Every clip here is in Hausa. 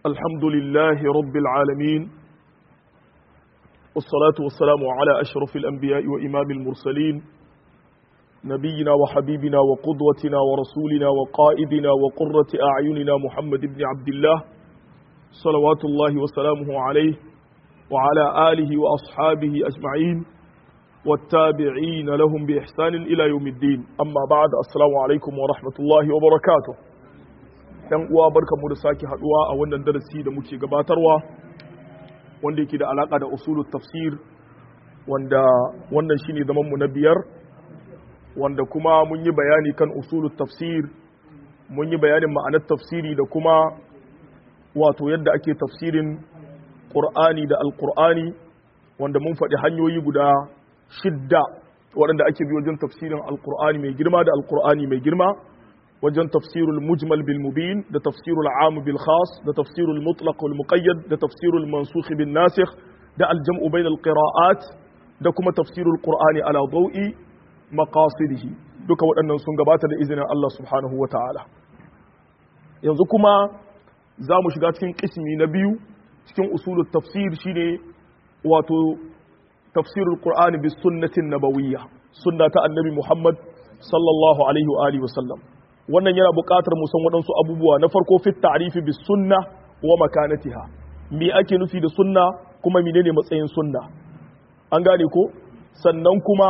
الحمد لله رب العالمين والصلاة والسلام على أشرف الأنبياء وإمام المرسلين نبينا وحبيبنا وقدوتنا ورسولنا وقائدنا وقرة أعيننا محمد بن عبد الله صلوات الله وسلامه عليه وعلى آله وأصحابه أجمعين والتابعين لهم بإحسان إلى يوم الدين أما بعد السلام عليكم ورحمة الله وبركاته ‘yan uwa barka mu da sake haduwa a wannan darasi da muke gabatarwa wanda yake da alaka da usulul tafsir wanda wannan shine zaman mu na biyar wanda kuma mun yi bayani kan usulul tafsir mun yi bayanin ma'anar tafsiri da kuma wato yadda ake tafsirin qur'ani da alqur'ani wanda mun faɗi hanyoyi guda shidda waɗanda ake bi wajen tafsirin alqur'ani mai girma da alqur'ani mai girma wajen tafsirul mujmal bil mubin da tafsirul am bil khas da tafsirul mutlaq wal muqayyad da tafsirul mansukh bin nasikh da al jam'u bain al qira'at da kuma tafsirul qur'ani ala dawi maqasidihi duka waɗannan sun gabata da izinin Allah subhanahu wa ta'ala yanzu kuma za mu shiga cikin kismi na biyu cikin usulul tafsir shine wato tafsirul qur'ani bis sunnatin nabawiyya sunna ta annabi Muhammad sallallahu alaihi wa alihi wa sallam wannan yana buƙatar mu san waɗansu abubuwa na farko fit ta'rifi bis sunna wa makanatiha me ake nufi da sunna kuma menene matsayin sunna an gane ko sannan kuma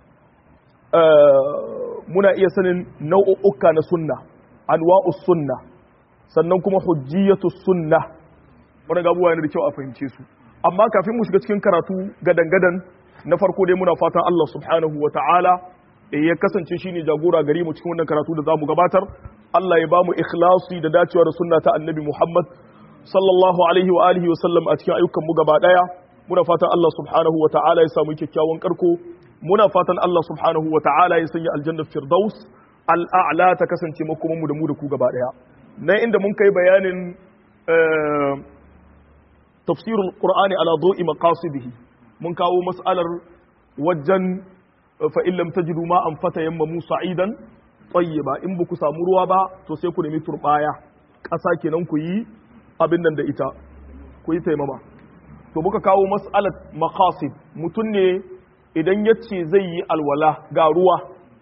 muna iya sanin nau'uka na sunna anwa'us sunna sannan kuma hujjiyatus sunna wannan abubuwa yana da kyau a fahimce su amma kafin mu shiga cikin karatu gadan-gadan na farko dai muna fatan Allah subhanahu wa ta'ala ya kasance shi ne jagora gari mu cikin wannan karatu da za mu gabatar Allah ya ba mu ikhlasi da dacewa da sunna ta annabi Muhammad sallallahu alaihi wa alihi wa sallam a cikin ayyukan mu gaba daya muna fatan Allah subhanahu wa ta'ala ya samu kyakkyawan karko muna fatan Allah subhanahu wa ta'ala ya sanya aljanna firdaus al'a'la ta kasance makoman mu da mu da ku gaba daya nan inda mun kai bayanin tafsirul qur'ani ala dawi maqasidihi mun kawo mas'alar wajen fa'in lam ta jiru ma'an fata yamma musa idan tsaye ba in ba ku samu ruwa ba to sai ku nemi turɓaya ƙasa kenan ku yi abin nan da ita ku yi taimama to muka kawo mas'alat maqasid mutum ne idan ya ce zai yi alwala ga ruwa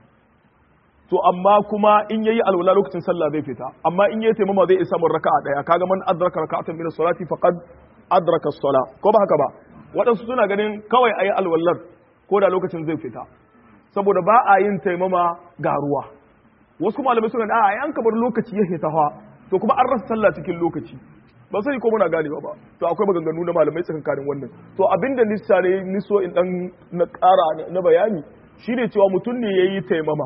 to amma kuma in yayi alwala lokacin sallah zai fita amma in yayi taimama zai isa mun raka'a daya kaga man adraka raka'atan min as-salati faqad adraka as-sala ko ba haka ba waɗansu suna ganin kawai ayi alwallar ko da lokacin zai fita saboda ba a yin taimama ga ruwa wasu malamai suna a yan kamar lokaci ya hita hawa to kuma an rasa sallah cikin lokaci ba sai ko muna ganewa ba to akwai maganganu na malamai tsakankanin wannan to abinda nisa ne niso in dan na ƙara na bayani shine cewa mutum ne yayi taimama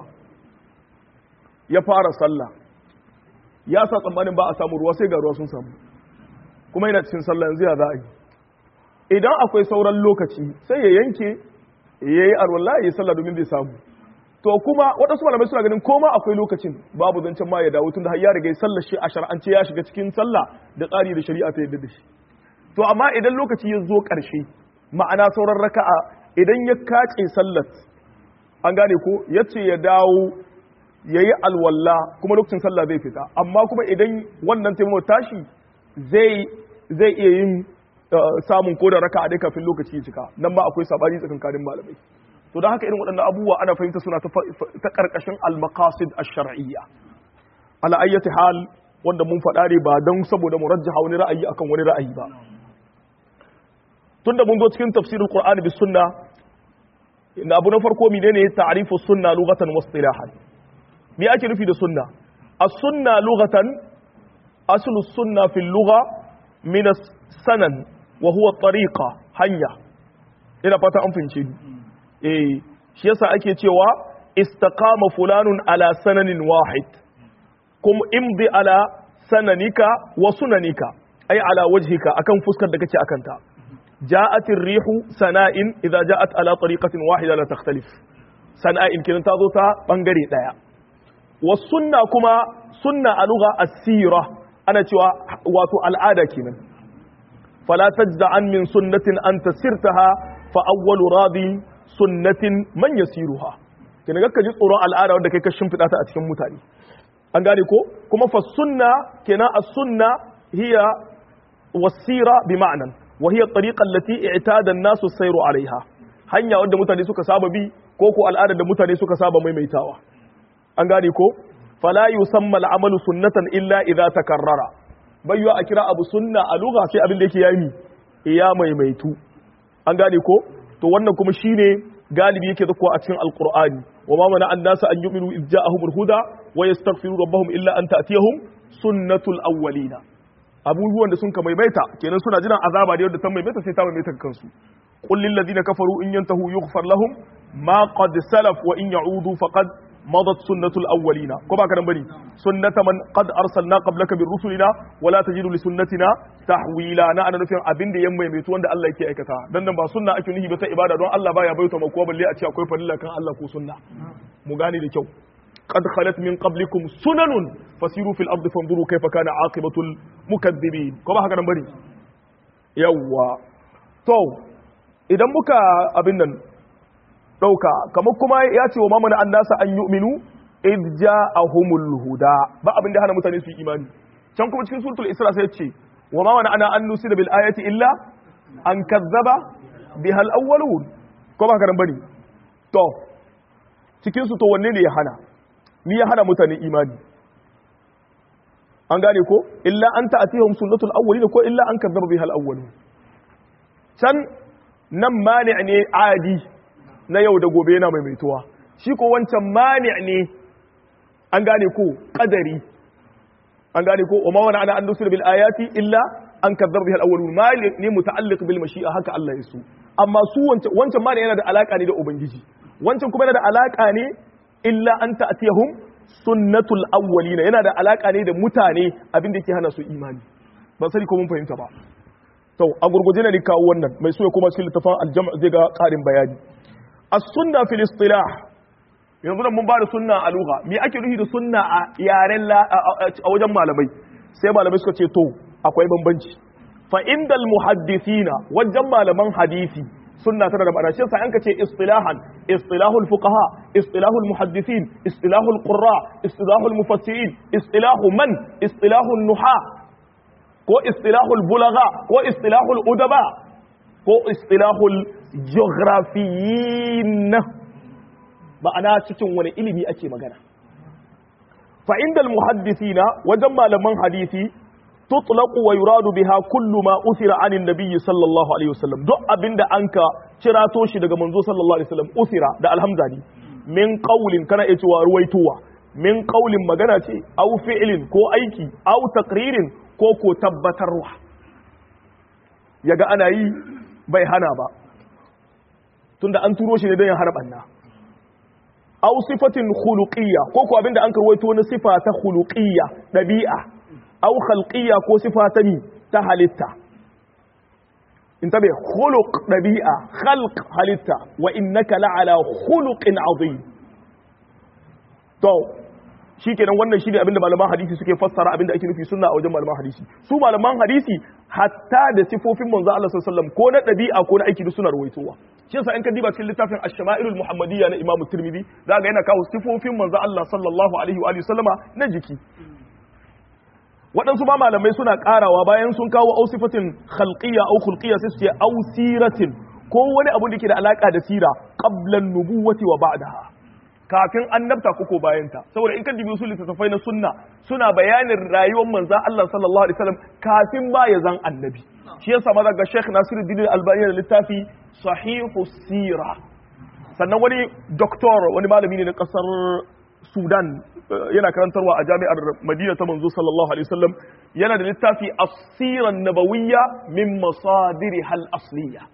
ya fara sallah ya sa tsammanin ba a samu ruwa sai ga ruwa sun samu kuma yana cikin sallah yanzu ya za a yi idan akwai sauran lokaci sai ya yanke ya yi arwallah ya yi sallah domin zai samu to kuma waɗansu malamai suna ganin koma akwai lokacin babu zancen ma ya dawo tun da har ya riga ya sallar shi a shar'ance ya shiga cikin sallah da tsari da shari'a ta yadda da shi to amma idan lokaci ya zo ƙarshe ma'ana sauran raka'a idan ya kace sallat an gane ko ya ce ya dawo ya yi alwallah kuma lokacin sallah zai fita amma kuma idan wannan taimako tashi zai zai iya yin samun ko da raka a dai kafin lokaci ya cika nan ma akwai sabani tsakankanin malamai to don haka irin waɗannan abubuwa ana fahimta suna ta ƙarƙashin al-maqasid ash-shar'iyya ala ayyati hal wanda mun faɗa ne ba don saboda mu rajjaha wani ra'ayi akan wani ra'ayi ba tunda mun zo cikin tafsirul qur'ani bis sunna inda abu na farko menene ta'rifu sunna lughatan wa istilahan me ake nufi da sunna as-sunna lughatan aslu sunna fil lugha min sanan wa huwa tariqa hanya ina fata an fince ni eh shi yasa ake cewa istaqama fulanun ala sananin wahid kum imdi ala sananika wa sunanika ay ala wajhika akan fuskar da kake akan ta ja'at ar-rihu sana'in idza ja'at ala tariqatin wahida la takhtalif sana'in kin ta zo ta bangare daya wa sunna kuma sunna a lugha as-sira ana cewa wato al'ada kenan فلا تجزع عن من سنة أنت سرتها فأول راضي سنة من يسيرها kina ga ji tsoron al'ada wanda kai ka shimfiɗa ta a cikin mutane an gane ko kuma fa sunna kenan as sunna hiya wasira bi ma'anan wa hiya at-tariqa allati i'tada an-nasu sayru 'alayha hanya wadda mutane suka saba bi ko ko al'adar da mutane suka saba maimaitawa an gane ko fala yusamma al-amalu sunnatan illa idza takarrara bayyo a kira abu sunna a lugha sai abin da yake yayi iya maimaitu an gane ko to wannan kuma shine galibi yake zakuwa a cikin alqur'ani wa ma mana annasa an yu'minu idh ja'ahumul huda wa yastaghfiru rabbahum illa an ta'tiyahum sunnatul awwalina abubuwan da sun ka maimaita kenan suna jiran azaba da yadda ta maimaita sai ta maimaita kansu qul lil ladina kafaru in yantahu yughfar lahum ma qad salaf wa in ya'udu faqad madat sunnatul awwalina ko ba ka nan bane sunnata man qad arsalna qablaka bir rusulina wala tajidu li sunnatina tahwila na ana nufin abin da yan maimaitu wanda Allah yake aikata dan nan ba sunna ake nuhi ba ta ibada don Allah baya bayyana mako balle a ce akwai farilla kan Allah ko sunna mu gane da kyau قد خلت من قبلكم سنن فسيروا في الارض فانظروا كيف كان عاقبه المكذبين كما haka nan bari yawa to idan muka abin nan dauka kamar kuma ya ce wa mamana annasa an yu'minu id ja'ahumul huda ba abin da hana mutane su yi imani can kuma cikin suratul isra sai ce wa ma mana ana an nusida bil ayati illa an kazzaba bihal awwalun ko ba haka nan bari to cikin su to wanne ne ya hana ni ya hana mutane imani an gane ko illa an ta'atihum sunnatul awwalin ko illa an kadzaba bihal awwalun can nan mani ne adi na yau da gobe yana maimaituwa shi ko wancan mani ne an gane ko qadari an gane ko umma wana ana an dusul bil ayati illa an kadzaba bihal awwalun mali ne muta'alliq bil mashi'a haka Allah ya so amma su wancan wancan mani yana da alaka ne da ubangiji wancan kuma yana da alaka ne illa an ta'tiyahum sunnatul awwalina yana da alaka ne da mutane abin da yake hana su imani ban sani ko mun fahimta ba to a gurguje ne kawo wannan mai so ya koma cikin littafin aljam' zai ga karin bayani as-sunna fil istilah yanzu nan mun ba da sunna a lugha me ake nufi da sunna a yaren a wajen malamai sai malamai suka ce to akwai bambanci fa indal muhaddithina wajen malaman hadisi sunna tana da ma'ana shi yasa an kace istilahan istilahul fuqaha istilahul muhaddithin istilahul qurra istilahul mufassirin istilahu man istilahul nuha ko istilahul bulagha ko istilahul udaba ko istilahul geographiyin ma'ana cikin wani ilimi ake magana fa indal muhaddithina wajen malaman hadisi tutlaqu wa yuradu biha kullu ma usira anin nabiyyi sallallahu alaihi wasallam duk abinda anka cirato shi daga manzo sallallahu alaihi wasallam usira da alhamza ne min qaulin kana iya cewa ruwaituwa min qaulin magana ce aw fi'lin ko aiki aw taqririn ko ko tabbatarwa yaga ana yi bai hana ba tunda an turo shi ne don ya hana banna aw sifatin khuluqiyya ko ko abinda an karwaito na sifa ta khuluqiyya dabi'a aw khalqiyya ko sifa ta mi ta halitta in tabe khuluq dabi'a khalq halitta wa innaka la'ala khuluqin azim to shikenan wannan shine abinda malaman hadisi suke fassara abinda ake nufi sunna a wajen malaman hadisi su malaman hadisi hatta da sifofin manzo Allah sallallahu alaihi wasallam ko na dabi'a ko na aiki duk suna ruwaitowa shi yasa in ka diba cikin littafin ash-shama'ilul muhammadiyya na Imam Tirmidhi zaka yana kawo sifofin manzo Allah sallallahu alaihi wa alihi sallama na jiki waɗansu ba malamai suna ƙarawa bayan sun kawo ausifatin khalqiyya au khulqiyya sai su ce ausiratin ko wani abu da ke da alaka da sira qablan nubuwati wa ba'daha kafin annabta ko bayan ta saboda in ka dibi usul littattafai na sunna suna bayanin rayuwar manzon Allah sallallahu alaihi wasallam kafin ba ya zan annabi shi yasa ma daga Sheikh Nasiruddin Albani da littafi Sahihu Sira sannan wani doktor wani malami ne na kasar Sudan yana karantarwa a jami'ar Madina ta manzo sallallahu alaihi wasallam yana da littafi As-Siran Nabawiyya min masadiri hal asliya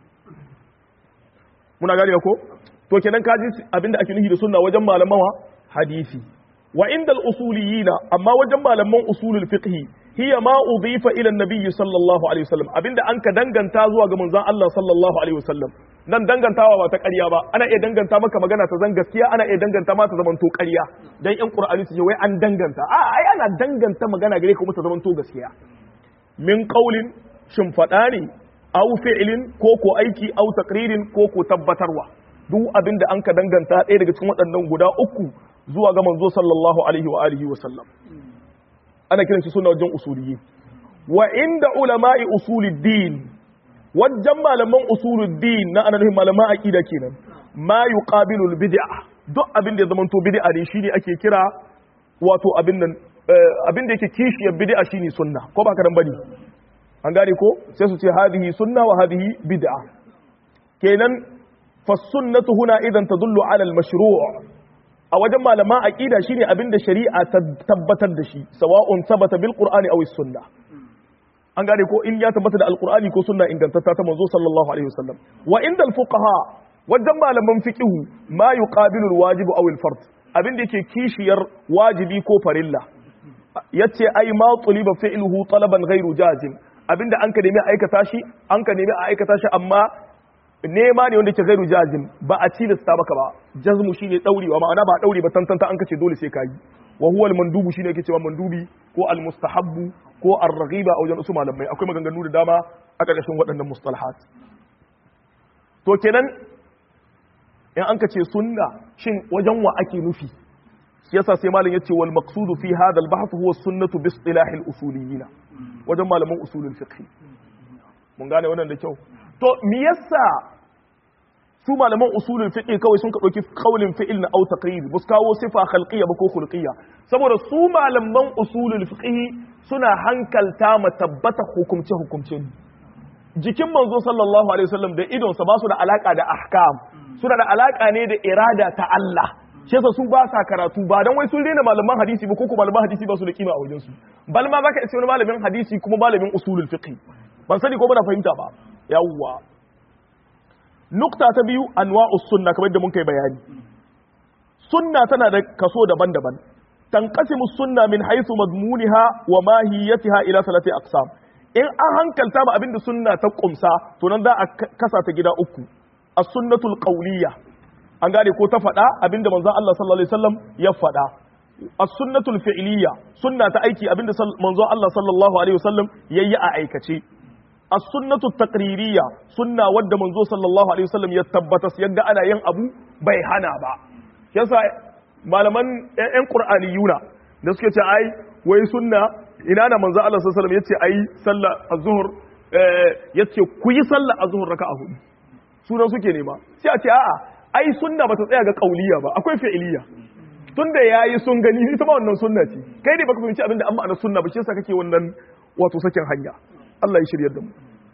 muna gane ko to kenan kaji abinda ake nufi da sunna wajen malamawa hadisi wa inda al-usuliyina amma wajen malaman usulul fiqh hiya ma udifa ila an-nabiy sallallahu alaihi wasallam abinda an ka danganta zuwa ga manzon Allah sallallahu alaihi wasallam nan dangantawa ba ta ƙarya ba ana iya danganta maka magana ta zan gaskiya ana iya danganta ma ta zaman to ƙarya dan yan qur'ani su ce wai an danganta a ai ana danganta magana gare ka kuma ta zaman to gaskiya min qaulin shin fada ne aw fi'lin ko ko aiki aw taqririn ko ko tabbatarwa duk abin da an ka danganta ɗaya daga cikin waɗannan guda uku zuwa ga manzo sallallahu alaihi wa alihi wa sallam ana kiran shi suna wajen usuliyyi wa inda ulama'i usuluddin wajen malaman usuluddin na ananin malaman aqida kenan ma yuqabilu bid'a duk abin da ya zama to bid'a ne shine ake kira wato abin nan abin da yake kishiyar bid'a shine sunna ko ba karan bane an gane ko sai su ce hadhihi sunna wa hadhihi bid'a kenan fa sunnatu huna idan tadullu ala al mashru' a wajen malaman aqida shine abin da shari'a ta tabbatar da shi sawa'un sabata bil qur'ani aw as sunnah an gane ko in ya tabbata da alqur'ani ko sunna ingantatta ta manzo sallallahu alaihi wasallam wa inda al fuqaha wajen malaman fiqihu ma yuqabilu al wajib aw al fard abin da yake kishiyar wajibi ko farilla yace ai ma tuliba fi'luhu talaban ghairu jazim abinda an ka nemi aikata shi an ka nemi a aikata shi amma nema ne wanda ke ghairu jazim ba a tilasta baka ba jazmu shine daurewa ma'ana ba daure ba tantanta an kace dole sai kayi wa huwa al mandubu shine yake cewa mandubi ko al mustahabbu ko ar raghiba a wajen usu malamai akwai maganganu da dama a ƙarƙashin waɗannan mustalahat to kenan in an kace sunna shin wajen wa ake nufi yasa sai malam yace wal maqsudu fi hadha al bahth huwa sunnatu bi istilah al usuliyyin wajen malaman usulul fiqh mun gane wannan da kyau to me yasa su malaman usulul fiqh kawai sun ka dauki qaulin fi'il na au taqrir bus kawo sifa khalqiyya ba ko khulqiyya saboda su malaman usulul fiqh suna hankalta ma tabbata hukumce hukumce jikin manzo sallallahu alaihi wasallam da idon sa ba su da alaka da ahkam suna da alaka ne da irada ta Allah shi yasa su ba sa karatu ba dan wai sun rena malaman hadisi ba ko ko malaman hadisi ba su da kima a wajen su bal ma zaka ce wani malamin hadisi kuma malamin usulul fiqh ban sani ko bana fahimta ba yawwa nukta ta biyu anwa'us sunna kamar da mun kai bayani sunna tana da kaso daban-daban tanqasimu sunna min haythu madmuniha wa mahiyatiha ila salati aqsam in an hankalta ma abinda sunna ta kumsa to nan za a kasa ta gida uku as-sunnatul qawliyah an gane ko ta faɗa abinda manzon Allah sallallahu alaihi wasallam ya faɗa as-sunnatul fi'liyya sunna ta aiki abinda manzon Allah sallallahu alaihi wasallam yayi a aikace as-sunnatu taqririyya sunna wadda manzo sallallahu alaihi wasallam ya tabbata yadda ana yin abu bai hana ba yasa malaman ƴan qur'aniyuna da suke ce ai wai sunna ina na manzo Allah sallallahu alaihi wasallam yace ai sallah az-zuhr yace ku yi sallah az-zuhr raka'a hudu sunan suke nema sai a ce a'a ai sunna bata tsaya ga kauliya ba akwai fi'iliya tunda yayi sun gani ita ma wannan sunna ce kai ne baka fahimci abinda an ma'ana sunna ba shi yasa kake wannan wato sakin hanya Allah ya shiryar da mu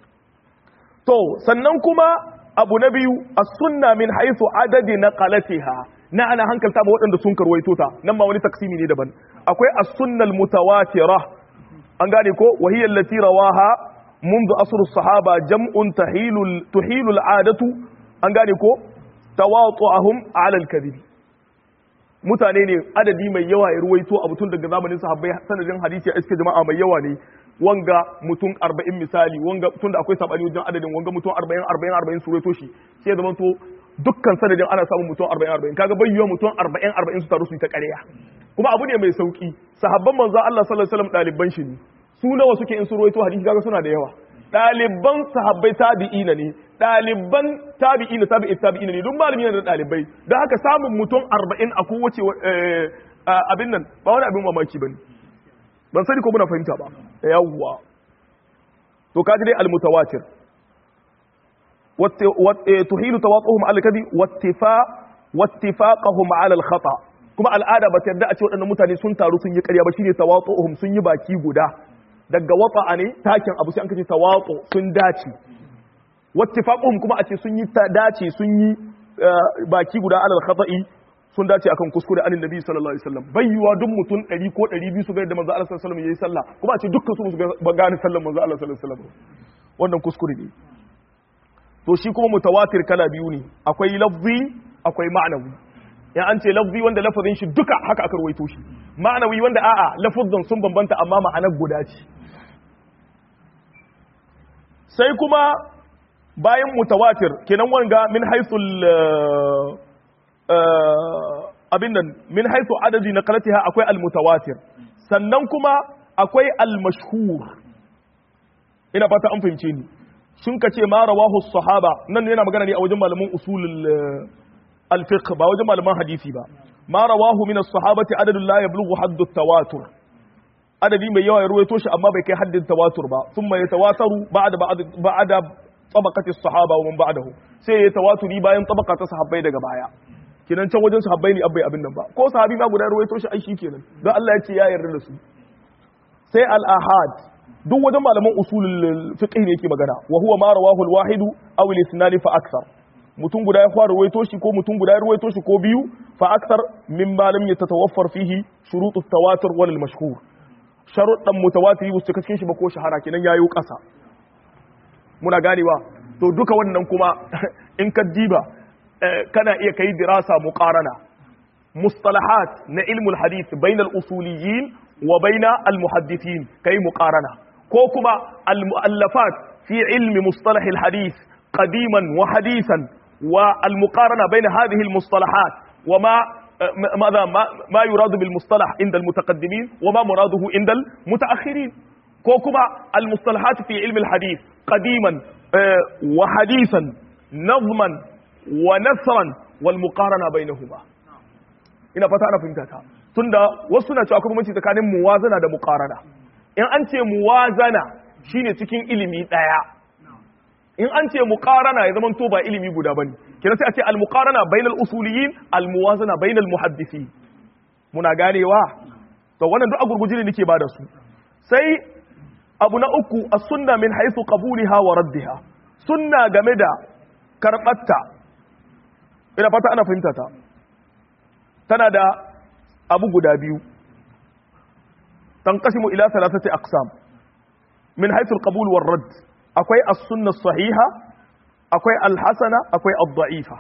to sannan kuma abu na biyu as-sunna min haythu adadi naqalatiha na ana hankalta ba waɗanda sun karwaito ta nan ma wani taksimi ne daban akwai as-sunnal mutawatira an gane ko wa hiya allati rawaha منذ أصر الصحابة جمع تحيل تحيل العادة an gane ko tawatu'ahum ala al-kadhib mutane ne adadi mai yawa ya ruwaito a mutum daga zamanin sahabbai sanadin hadisi a iske jama'a mai yawa ne wanga mutum 40 misali wanga tun da akwai sabani wajen adadin wanga mutum 40 40 40 su ruwaito shi sai ya zama to dukkan sanadin ana samun mutum 40 40 kaga bai yiwa mutum 40 40 su taru su ta ƙarya kuma abu ne mai sauki sahabban manzo Allah sallallahu alaihi wasallam daliban shi ne su nawa suke in su ruwaito hadisi kaga suna da yawa ɗaliban sahabbai tabi'ina ne ɗaliban tabi'ina tabi'i tabi'ina ne duk malami yana da ɗalibai don haka samun mutum arba'in a kowace abin nan ba wani abin mamaki ba ne ban sani ko muna fahimta ba yawwa to kaji dai almutawatir tuhilu tawaqahum ala kadi wattifa wattifaqahum ala al-khata kuma al'ada ba ta yarda a ce waɗannan mutane sun taru sun yi ƙarya ba shine tawaqahum sun yi baki guda daga wata ne takin abu sai an kace tawaqu sun dace wattifaquhum kuma a ce sun yi dace sun yi baki guda alal khata'i sun dace akan kuskure anin nabi sallallahu alaihi wasallam bayyuwa duk mutum 100 ko 200 su ga da manzo Allah sallallahu alaihi wasallam yayi sallah kuma a ce dukkan su su ga gane sallar manzo Allah sallallahu alaihi wasallam wannan kuskure ne to shi kuma mutawatir kala biyu ne akwai lafzi akwai ma'anawi ya an ce lafzi wanda lafazin shi duka haka aka rawaito shi ma'anawi wanda a'a lafazin sun bambanta amma ma'anar guda ce sai kuma bayan mutawatir kenan wanga min haithul abin nan min haithu adadi na kalatiha akwai almutawatir sannan kuma akwai almashhur ina fata an fahimce ni sun ka ce ma rawahu sahaba nan yana magana ne a wajen malaman usulul الفقه با وجه malaman hadisi ba ma rawahu min as-sahabati adadun la yablughu hadd at-tawatur adadi mai yawa ya ruwaito shi amma bai kai haddin tawatur ba thumma yatawataru ba'da ba'da tabaqati as-sahaba wa man ba'dahu sai ya tawaturi bayan tabaka ta sahabbai daga baya kinan can wajen sahabbai ne abbai abin nan ba ko sahabi ma guda ruwaito shi ai shi kenan don Allah ya ce ya yarda da su sai al-ahad duk wajen malaman usulul fiqh ne yake magana wa huwa ma rawahu al-wahid aw al-ithnan fa akthar mutum guda ya fara ruwaito shi ko mutum guda ya ruwaito shi ko biyu fa akthar min ma lam yatatawaffar fihi shurut at-tawatur wal mashhur sharuɗan mutawatiri ba su cika cikin shi ba ko shahara kenan yayo ƙasa muna ganewa to duka wannan kuma in ka diba kana iya kai dirasa muqarana mustalahat na ilmul hadith bainal usuliyin wa baina al muhaddithin kai muqarana ko kuma al muallafat fi ilmi mustalah al hadith qadiman wa hadithan wa al muqarana bain hadhihi al mustalahat wa ma ماذا ما, ما يراد بالمصطلح عند المتقدمين وما مراده عند المتأخرين كوكما المصطلحات في علم الحديث قديما وحديثا نظما ونثرا والمقارنة بينهما ina fata ana fahimta ta tunda wasu na cewa kuma tsakanin muwazana da muqarana in an ce muwazana shine cikin ilimi daya in an ce muqarana ya zama to ba ilimi guda bane kina sai a ce al muqarana bainal usuliyin al muwazana bainal muhaddisi muna ganewa to wannan duk a gurguje ne nake ba da su sai abu na uku a sunna min haisu qabuliha wa raddiha sunna game da karbatta ina fata ana fahimta ta tana da abu guda biyu tanqasimu ila thalathati aqsam min haisu alqabul war radd akwai as-sunna sahiha akwai al-hasana akwai ad-da'ifa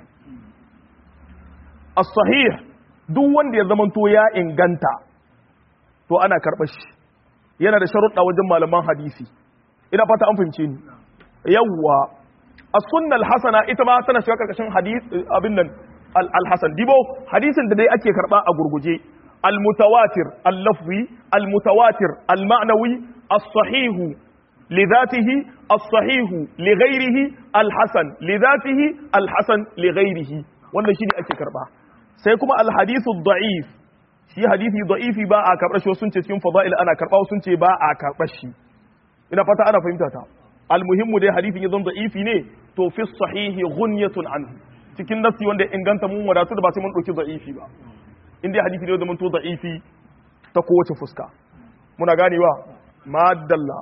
as-sahih duk wanda ya zamanto ya inganta to ana karɓar shi yana da sharuɗa wajen malaman hadisi ina fata an fahimce ni yawwa as-sunnah al-hasana ita ma tana shiga karkashin hadis abin nan al-hasan dibo hadisin da dai ake karba a gurguje al-mutawatir al-lafzi al-mutawatir al-ma'nawi as-sahih لذاته الصحيح لغيره الحسن لذاته الحسن لغيره wannan shine ake karba sai kuma al-hadithu da'if shi hadisi da'ifi ba a karɓar shi sun ce cikin fada'il ana karɓa sun ce ba a karɓar shi ina fata ana fahimta ta almuhimmu dai hadisin ya zama da'ifi ne to fi sahihi ghunyatun anhu cikin nasi wanda inganta mun wadatu da ba sai mun dauki da'ifi ba in dai hadisi ne da mun to da'ifi ta kowace fuska muna ganewa madalla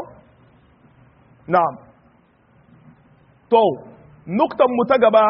na'am to nuktan mu ta gaba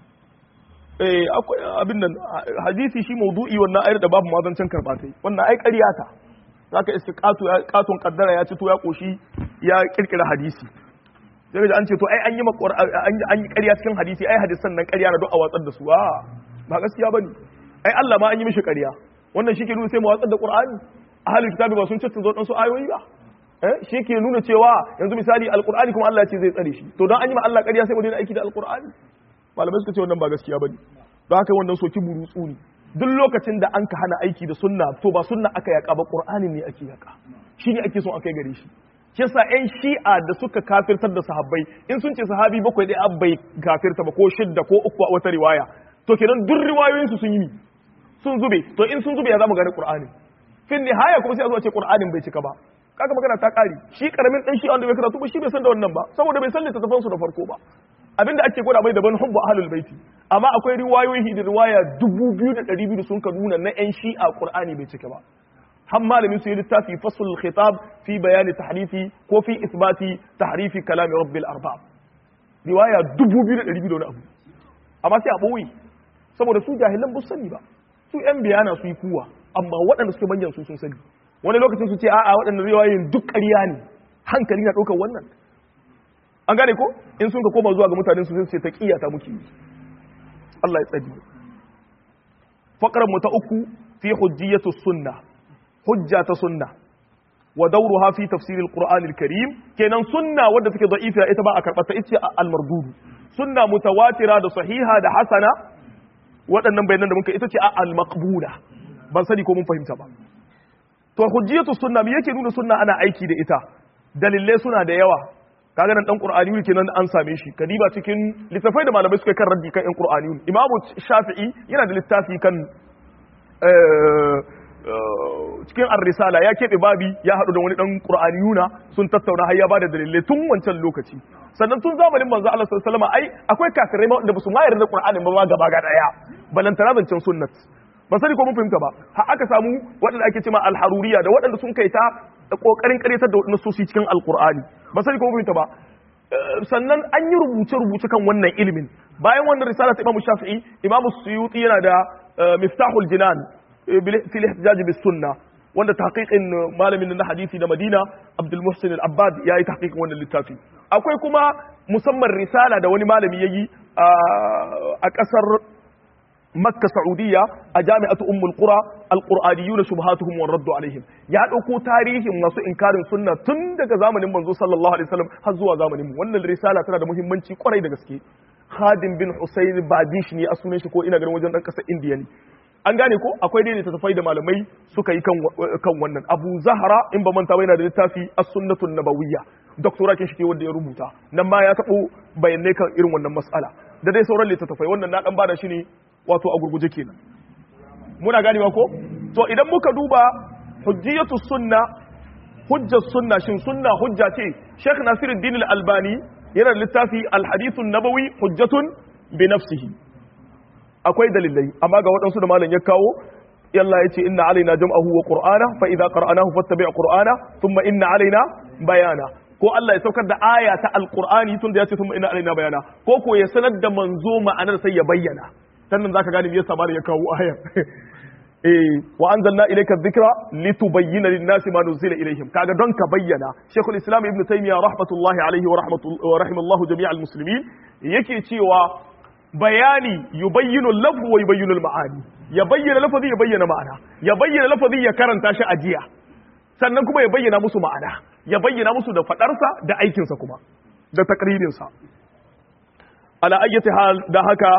eh akwai abin nan hadisi shi maudu'i wannan ayar da babu mazancin karba tai wannan ai ƙarya ta zaka iska qatu qatun qaddara ya ci to ya koshi ya kirkira hadisi sai an ce to ai an yi an yi ƙarya cikin hadisi ai hadisan nan ƙarya na duk a watsar da su a ba gaskiya bane ai Allah ma an yi mishi ƙarya wannan shi ke nuna sai mu watsar da Qur'ani ahlul kitabi ba sun ce zo dan su ayoyi ba eh shi ke nuna cewa yanzu misali alqur'ani kuma Allah ya ce zai tsare shi to dan an yi ma Allah ƙarya sai mu daina aiki da alqur'ani malamai suka ce wannan ba gaskiya bane don haka wannan soki burutsu ne duk lokacin da an ka hana aiki da sunna to ba sunna aka yaka ba qur'ani ne ake yaka shine ake son akai gare shi shi yasa ƴan shi'a da suka kafirtar da sahabbai in sun ce sahabi bakwai dai abbai kafirta ba ko shidda ko uku a wata riwaya to kenan duk riwayoyin su sun yi sun zube to in sun zube ya zamu gane qur'ani fin nihaya kuma sai a zo ce qur'anin bai cika ba kaga magana ta kare shi karamin dan shi wanda bai karatu ba shi bai san da wannan ba saboda bai san littattafan su da farko ba abinda ake gwada mai daban hubbu ahlul baiti amma akwai riwayoyi da riwaya 2200 sun ka nuna na yan shi'a qur'ani bai cika ba har malamin su yi littafi fasul khitab fi bayani tahrifi ko fi isbati tahrifi kalami rabbil arbab riwaya 2200 da wani abu amma sai a boye saboda su jahilan ba sani ba su yan biyana su yi kuwa amma waɗanda suke manyan su sun sani wani lokacin su ce a'a waɗannan riwayoyin duk ƙarya ne hankali na ɗaukar wannan an gane ko in sun ka koma zuwa ga mutanen su sai ta kiyata muke Allah ya tsadi faqran mu ta uku fi hujjiyatu sunna hujja ta sunna wa dawruha fi tafsir alquran alkarim kenan sunna wadda take da'ifa ita ba a karbata ita almardudu sunna mutawatira da sahiha da hasana waɗannan bayanan da muka ita ce almaqbula ban sani ko mun fahimta ba to hujjiyatu sunna me yake nuna sunna ana aiki da ita dalilai suna da yawa kaga nan dan qur'ani ne kenan an same shi kadiba cikin littafai da malamai suka kan raddi kan yan qur'ani imamu shafi'i yana da littafi kan cikin ar-risala ya keɓe babi ya haɗu da wani ɗan qur'aniyuna sun tattauna har ya ba da dalilai tun wancan lokaci sannan tun zamanin manzo Allah sallallahu alaihi wasallam ai akwai kafirai wanda ba su ma yarda qur'anin ba ma gaba ga daya balantana zancen sunnat ban sani ko mun fahimta ba har aka samu waɗanda ake cewa al-haruriya da waɗanda sun kai ta kokarin karyatar da waɗannan sosi cikin alqur'ani ban sani ko mun fahimta ba sannan an yi rubuce-rubuce kan wannan ilimin bayan wannan risala ta Imam Shafi'i Imam Suyuti yana da Miftahul Jinan fil ihtijaj bis sunna wanda tahqiqin malamin na hadisi da Madina Abdul Muhsin Al-Abbad yayi tahqiqin wannan littafi akwai kuma musamman risala da wani malami yayi a kasar Makka Saudiya a jami'atu Ummul Qura al-Qur'aniyuna shubhatuhum wa raddu alaihim ya dauko tarihin masu inkarin sunna tun daga zamanin manzo sallallahu alaihi wasallam har zuwa zamanin mu wannan risala tana da muhimmanci kwarai da gaske Khadim bin Husayn Badish ne a sunan shi ko ina ganin wajen dan kasar Indiya ne an gane ko akwai dai tafai da malamai suka yi kan kan wannan Abu Zahra in ba manta ba yana da littafi As-Sunnatun Nabawiyya doktora kin shi wanda ya rubuta nan ma ya tabo bayanai kan irin wannan mas'ala da dai sauran littattafai wannan na dan bada shi ne wato a gurguje kenan muna ganewa ko to idan muka duba hujjiyatu sunna hujjar sunna shin sunna hujja ce Sheikh Nasiruddin Al-Albani yana da littafi Al-Hadith nabawi hujjatun bi nafsihi akwai dalilai amma ga waɗansu da malam ya kawo yalla yace inna alaina jam'ahu wa qur'ana fa idza qara'nahu fattabi' qur'ana thumma inna alaina bayana ko Allah ya saukar da aya ta alqur'ani tunda yace thumma inna alaina bayana ko ko ya sanar da manzo ma'anar sai ya bayyana sannan zaka gane me yasa malam ya kawo ayar eh wa anzalna ilayka dhikra litubayyana lin-nasi ma nuzila ilayhim kaga don ka bayyana Sheikhul Islam Ibn Taymiyyah rahmatullahi alayhi wa rahmatullahi wa rahimallahu jami'al muslimin yake cewa bayani yubayyinu al-lafz wa yubayyinu al-ma'ani ya bayyana lafazi ya bayyana ma'ana ya bayyana lafazi ya karanta shi ajiya sannan kuma ya bayyana musu ma'ana ya bayyana musu da fadarsa da aikinsa kuma da takririnsa ala ayyati hal da haka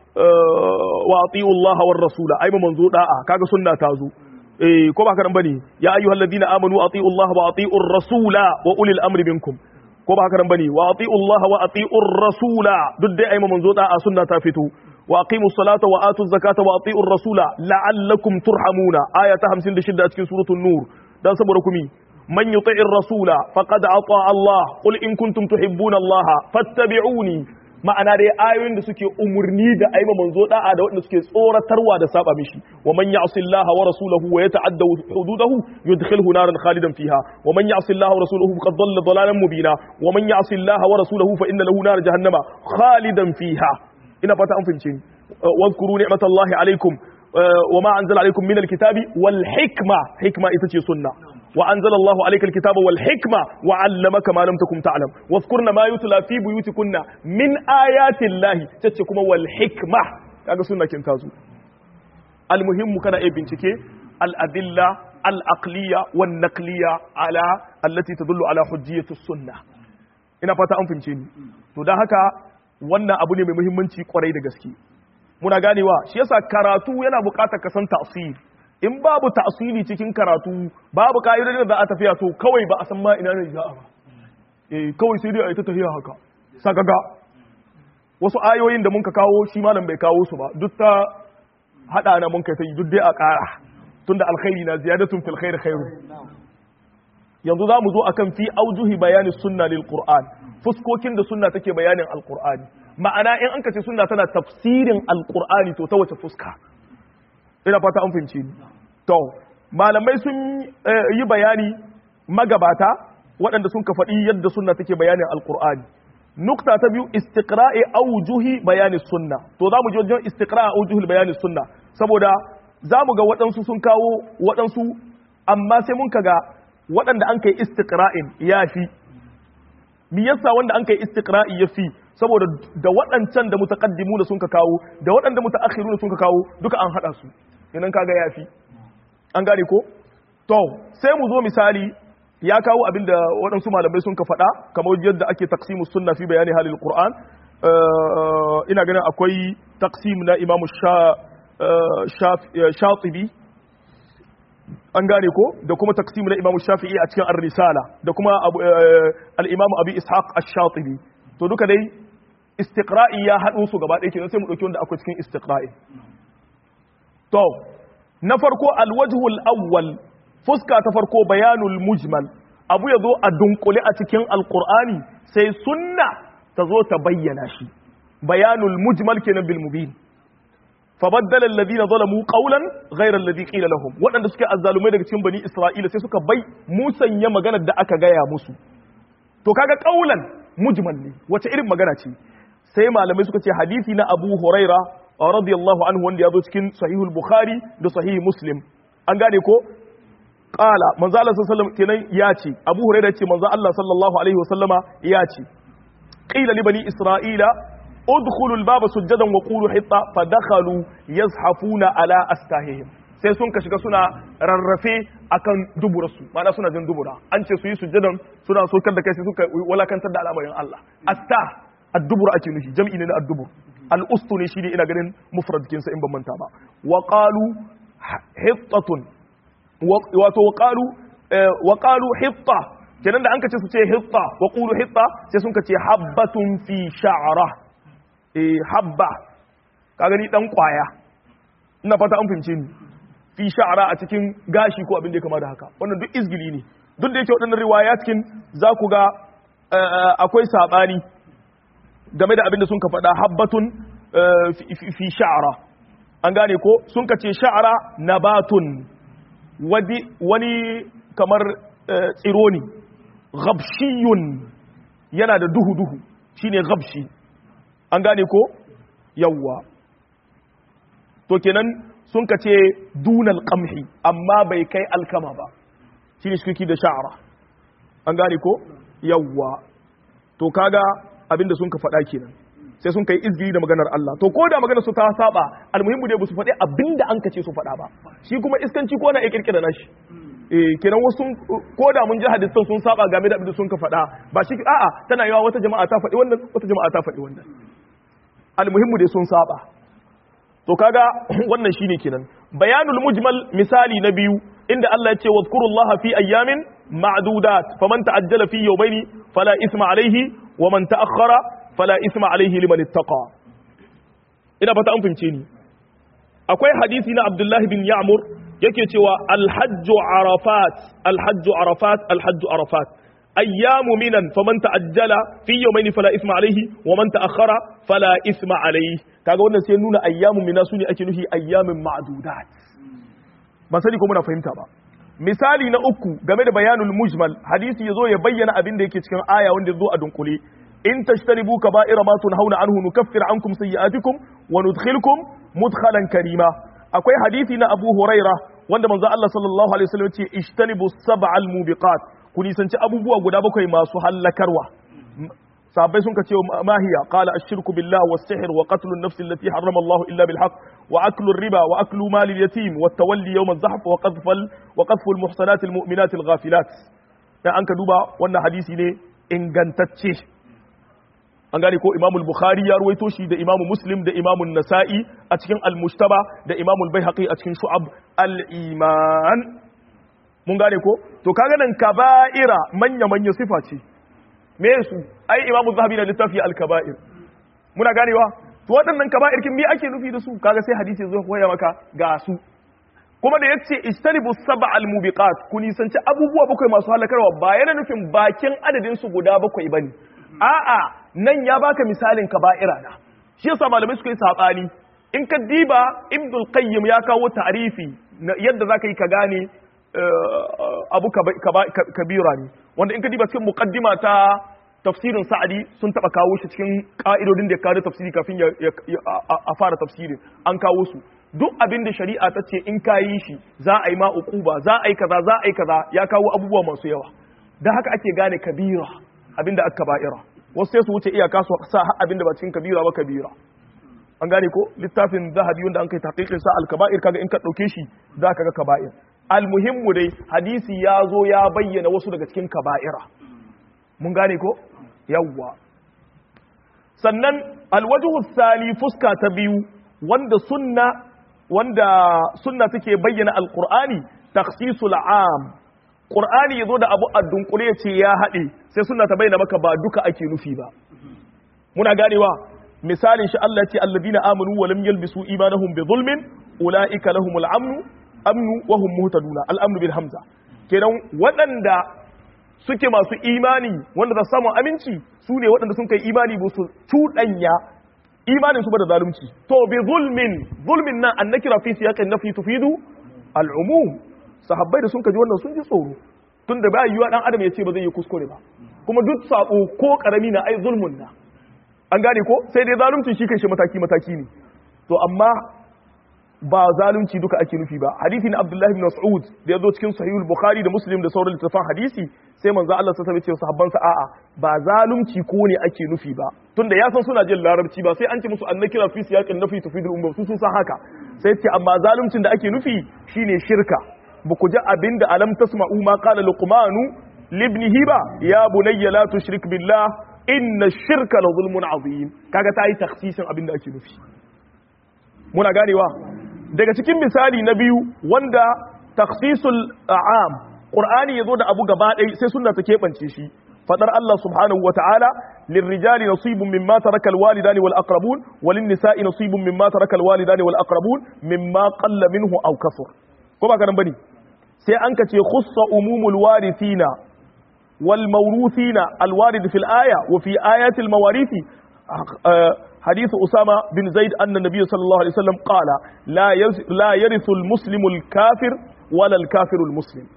wa ati'u Allah war rasula ai manzo da'a kaga sunna ta zo eh ko ba karan bane ya ayyuhal ladina amanu ati'u Allah wa ati'u rasula wa ulil amri minkum ko ba karan bane wa ati'u Allah wa ati'u rasula duk dai ai manzo da'a sunna ta fito wa aqimu salata wa atu zakata wa ati'u rasula la'allakum turhamuna aya ta 56 a cikin suratul nur dan saboda kumi man yuti'ir rasula faqad ata Allah qul in kuntum tuhibbuna Allah fattabi'uni ma'ana dai ayoyin da suke umurni da aima manzo da'a da waɗanda suke tsoratarwa da saba mishi wa man ya'si Allah wa rasulahu wa yata'adda hududahu yudkhilhu naran khalidan fiha wa man ya'si Allah wa rasulahu faqad dhalla dhalalan mubina wa man ya'si Allah wa rasulahu fa inna lahu nar jahannama khalidan fiha ina fata an fince ni واذكروا نعمة الله عليكم وما أنزل عليكم من الكتاب والحكمة حكمة إتتي سنة وأنزل الله عليك الكتاب والحكمة وعلمك ما لم تكن تعلم واذكرن ما يتلى في بيوتكن من آيات الله تتكم والحكمة kaga sunna kin tazo almuhimmu kana iya bincike al-adilla al-aqliya wan naqliya ala allati tadullu ala hujjiyati sunna ina fata an fince ni to dan haka wannan abu ne mai muhimmanci kwarai da gaske muna ganewa shi yasa karatu yana buƙatar ka san ta'sir in babu ta'sili cikin karatu babu ka'idodin da za a tafiya to kawai ba a san ma ina ne za'a ba eh kawai sai dai a yi ta tafiya haka sagaga wasu ayoyin da mun ka kawo shi malam bai kawo su ba duk ta hada na mun kai sai duk dai a ƙara tunda alkhairi na ziyadatun fil khair khairu yanzu za mu zo akan fi aujuhi bayani sunna lil qur'an fuskokin da sunna take bayanin alqur'ani ma'ana in an kace sunna tana tafsirin alqur'ani to ta wace fuska ina fata an fahimci ni to malamai sun yi bayani magabata waɗanda sun ka faɗi yadda sunna take bayanin alqur'ani nukta ta biyu istiqra'i aujuhi bayani sunna to za mu ji wajen istiqra'i aujuhi bayani sunna saboda za mu ga waɗansu sun kawo waɗansu amma sai mun kaga waɗanda an kai istiqra'in ya fi me yasa wanda an kai istiqra'i ya fi saboda da waɗancan da mutaqaddimu da sun ka kawo da waɗanda mutaakhiru da sun ka kawo duka an hada su idan kaga ya fi an gane ko to sai mu zo misali ya kawo abinda waɗansu malamai sun ka faɗa kamar yadda ake taqsimu sunna fi bayani halil qur'an ina ganin akwai taqsim na imamu shatibi an gane ko da kuma taqsim na imamu shafi'i a cikin ar-risala da kuma al-imamu abi ishaq ash-shatibi to duka dai istiqra'i ya haɗu su gaba ɗaya kenan sai mu ɗauki wanda akwai cikin istiqra'i to na farko alwajhul awwal fuska ta farko bayanul mujmal abu ya zo a dunkule a cikin alqur'ani sai sunna ta zo ta bayyana shi bayanul mujmal kenan bil mubin fabaddala alladhina zalamu qawlan ghayra alladhi qila lahum wadanda suke azzalumai daga cikin bani isra'ila sai suka bai musanya maganar da aka gaya musu to kaga qawlan mujmal ne wace irin magana ce sai malamai suka ce hadisi na Abu Huraira radiyallahu anhu wanda ya zo cikin sahihul Bukhari da sahih Muslim an gane ko qala manzo Allah sallallahu alaihi kenan ya ce Abu Huraira ce manzo Allah sallallahu alaihi wasallama ya ce qila li bani isra'ila udkhulul baba sujadan wa qulu hitta fadakhalu yazhafuna ala astahihim sai sun ka shiga suna rarrafe akan duburarsu ma'ana suna jin dubura an ce su yi sujjadan suna sokar da kai sai suka walakantar da al'amarin Allah asta addubur ake nufi jam'i ne na addubur al'ustu ne shine ina ganin mufrad kinsa in ban manta ba wa qalu hittatun wato wa qalu wa qalu hitta kenan da an ka ce su ce hitta wa qulu hitta sai sun ka ce habbatun fi sha'ra eh habba ka gani dan kwaya ina fata an fahimce ni fi sha'ara a cikin gashi ko abin da ya kama da haka wannan duk izgili ne duk da yake waɗannan riwaya cikin za ku ga akwai saɓani game da abin da sun ka faɗa habbatun fi sha'ara an gane ko sun ka ce sha'ara nabatun wani kamar tsiro ne gabshiyun yana da duhu-duhu shine gabshi an gane ko yawwa to kenan sun ka ce dunal qamhi amma bai kai alkama ba shi ne shirki da sha'ara an gane ko yawwa to kaga abinda sun ka faɗa kenan sai sun kai izgiri da maganar Allah to ko da maganar su ta saba almuhimmu dai ba su faɗi abinda an ka ce su faɗa ba shi kuma iskanci ko na ya kirkira nashi eh kenan wasu ko da mun ji hadisan sun saba game da abinda sun ka faɗa ba shi a'a tana yawa wata jama'a ta faɗi wannan wata jama'a ta faɗi wannan almuhimmu dai sun saba to kaga wannan shine kenan bayanul mujmal misali na biyu inda Allah ya ce wadhkurullaha fi ayyamin ma'dudat faman ta'ajjala fi yawmayni fala isma alayhi wa man ta'akhkhara fala isma alayhi liman ittaqa ina fata an fahimce ni akwai hadisi na Abdullah bin Ya'mur yake cewa alhajju arafat alhajju arafat alhajju arafat ayyamu minan faman ta'ajjala fi yawmayni fala isma alayhi wa man ta'akhkhara fala isma alayhi kaga wannan sai nuna ayyamu mina sune ake nufi ayyamin ma'dudat ban sani ko muna fahimta ba misali na uku game da bayanul mujmal hadisi yazo ya bayyana abin da yake cikin aya wanda yazo a dunkule in tashtaribu kaba'ira ma tunhauna anhu nukaffir ankum sayyi'atikum wa nudkhilkum mudkhalan karima akwai hadisi na Abu Huraira wanda manzo Allah sallallahu alaihi wasallam ce ishtanibu sab'al mubiqat ku nisanci abubuwa guda bakwai masu hallakarwa sahabbai sun kace ma hiya qala ashirku billah was-sihr wa qatlu an-nafs allati harrama Allah illa bil haqq wa aklu ar-riba wa aklu mal al-yatim wa tawalli yawm az-zahf wa qadhfu wa qadhfu al-muhsanat al-mu'minat al-ghafilat dan an ka duba wannan hadisi ne ingantacce an gane ko Imam al-Bukhari ya ruwaito shi da Imam Muslim da Imam an-Nasa'i a cikin al-Mujtaba da Imam al-Baihaqi a cikin Shu'ab al-Iman mun gane ko to kaga nan kaba'ira manya manya sifa ce me su ai imamu zahabi na littafi al-kaba'ir muna ganewa to waɗannan kaba'ir kin me ake nufi da su kaga sai hadisi zai koya maka ga su kuma da yace istanibu sab'a al-mubiqat ku nisanci abubuwa bakwai masu halakarwa ba yana nufin bakin adadin su guda bakwai bane a'a nan ya baka misalin kaba'ira na shi yasa malamai suka yi sabani in ka diba ibnul qayyim ya kawo ta'rifi yadda zaka yi ka gane abu kabira ne wanda in ka diba cikin muqaddima ta tafsirin sa'adi sun taba kawo shi cikin ka'idodin da ya kawo tafsiri kafin a fara tafsirin an kawo su duk abin da shari'a ta ce in ka yi shi za a yi ma uquba za a yi kaza za a yi kaza ya kawo abubuwa masu yawa dan haka ake gane kabira abin da aka ba'ira wasu sai su wuce iyaka su sa abin da ba cikin kabira ba kabira an gane ko littafin zahabi wanda an kai tahqiqin sa al-kaba'ir kaga in ka dauke shi za ka ga kaba'ir almuhimmu dai hadisi ya zo ya bayyana wasu daga cikin kaba'ira mun gane ko yawwa sannan alwajhu sali fuska ta biyu wanda sunna wanda sunna take bayyana alqur'ani takhsisul am qur'ani yazo da abu addunkule ce ya hade sai sunna ta bayyana maka ba duka ake nufi ba muna ganewa misalin shi Allah ya ce alladina amanu wa lam yalbisu imanahum bi zulmin ulaika lahumul amnu amnu wa hum muhtaduna al-amnu bil hamza kenan waɗanda suke masu imani wanda za su samu aminci su ne waɗanda sun kai imani ba su cuɗanya imanin su ba da zalunci to bi zulmin zulmin nan an nakira fi siyaqin nafi tufidu al-umum sahabbai da sun kaji wannan sun ji tsoro tun da ba yiwa dan adam ya ce ba zai yi kuskure ba kuma duk sako ko karami na ai zulmun na an gane ko sai dai zalunci shi kai shi mataki mataki ne to amma ba zalunci duka ake nufi ba hadisi na Abdullah ibn Mas'ud da yazo cikin Sahih al-Bukhari da Muslim da sauran littafan hadisi sai manzo Allah sa sabe cewa sahabban sa a'a ba zalunci ko ne ake nufi ba tunda ya san suna jin larabci ba sai an ce musu annakira fi siyaqin nafi tufidul umma su sun san haka sai ce amma zaluncin da ake nufi shine shirka ba ku ji abinda alam tasma'u ma qala luqmanu libnihi ba ya bunayya la tushrik billah inna shirka la zulmun azim kaga ta yi takhsisin abinda ake nufi muna ganewa daga cikin misali na biyu wanda takhsisul a'am qur'ani yazo da abu gaba ɗaya sai sunna ta keɓance shi fadar Allah subhanahu wa ta'ala lirrijali nasibun mimma taraka alwalidani wal aqrabun walin nisa'i nasibun mimma taraka alwalidani wal aqrabun mimma qalla minhu aw kasur ko ba karan bane sai an kace khussa umumul warithina wal mawruthina alwarid fil aya wa fi ayati al mawarithi حديث أسامة بن زيد أن النبي صلى الله عليه وسلم قال لا لا يرث المسلم الكافر ولا الكافر المسلم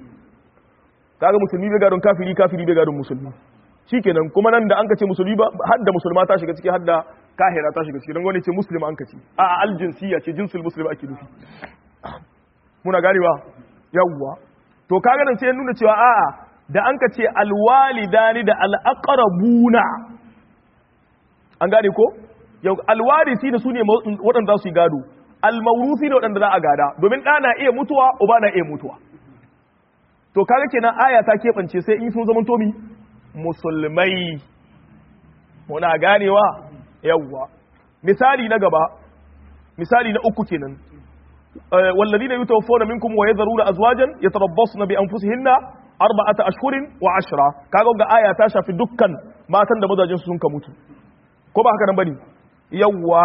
kaga musulmi bai gadon kafiri kafiri bai gadon musulmi shikenan kuma nan da an ka ce musulmi ba har da musulma ta shiga ciki har da kahira ta shiga ciki don wani ce muslim an ka ce a aljinsiya ce jinsul muslim ake nufi muna ganewa yawwa to kaga nan sai ya nuna cewa a'a da an ka ce alwalidani da alaqrabuna an gane ko yau alwarisi da su ne waɗanda za su yi gado almaurusi ne waɗanda za a gada domin ɗa na iya mutuwa uba na iya mutuwa to kaga kenan aya ta keɓance sai in sun zama tomi musulmai muna ganewa yawwa misali na gaba misali na uku kenan والذين يتوفون منكم ويذرون ازواجا يتربصن بانفسهن اربعه اشهر وعشرة kaga ga aya ta shafi dukkan matan da mazajin su sun ka mutu ko ba haka nan bane yawwa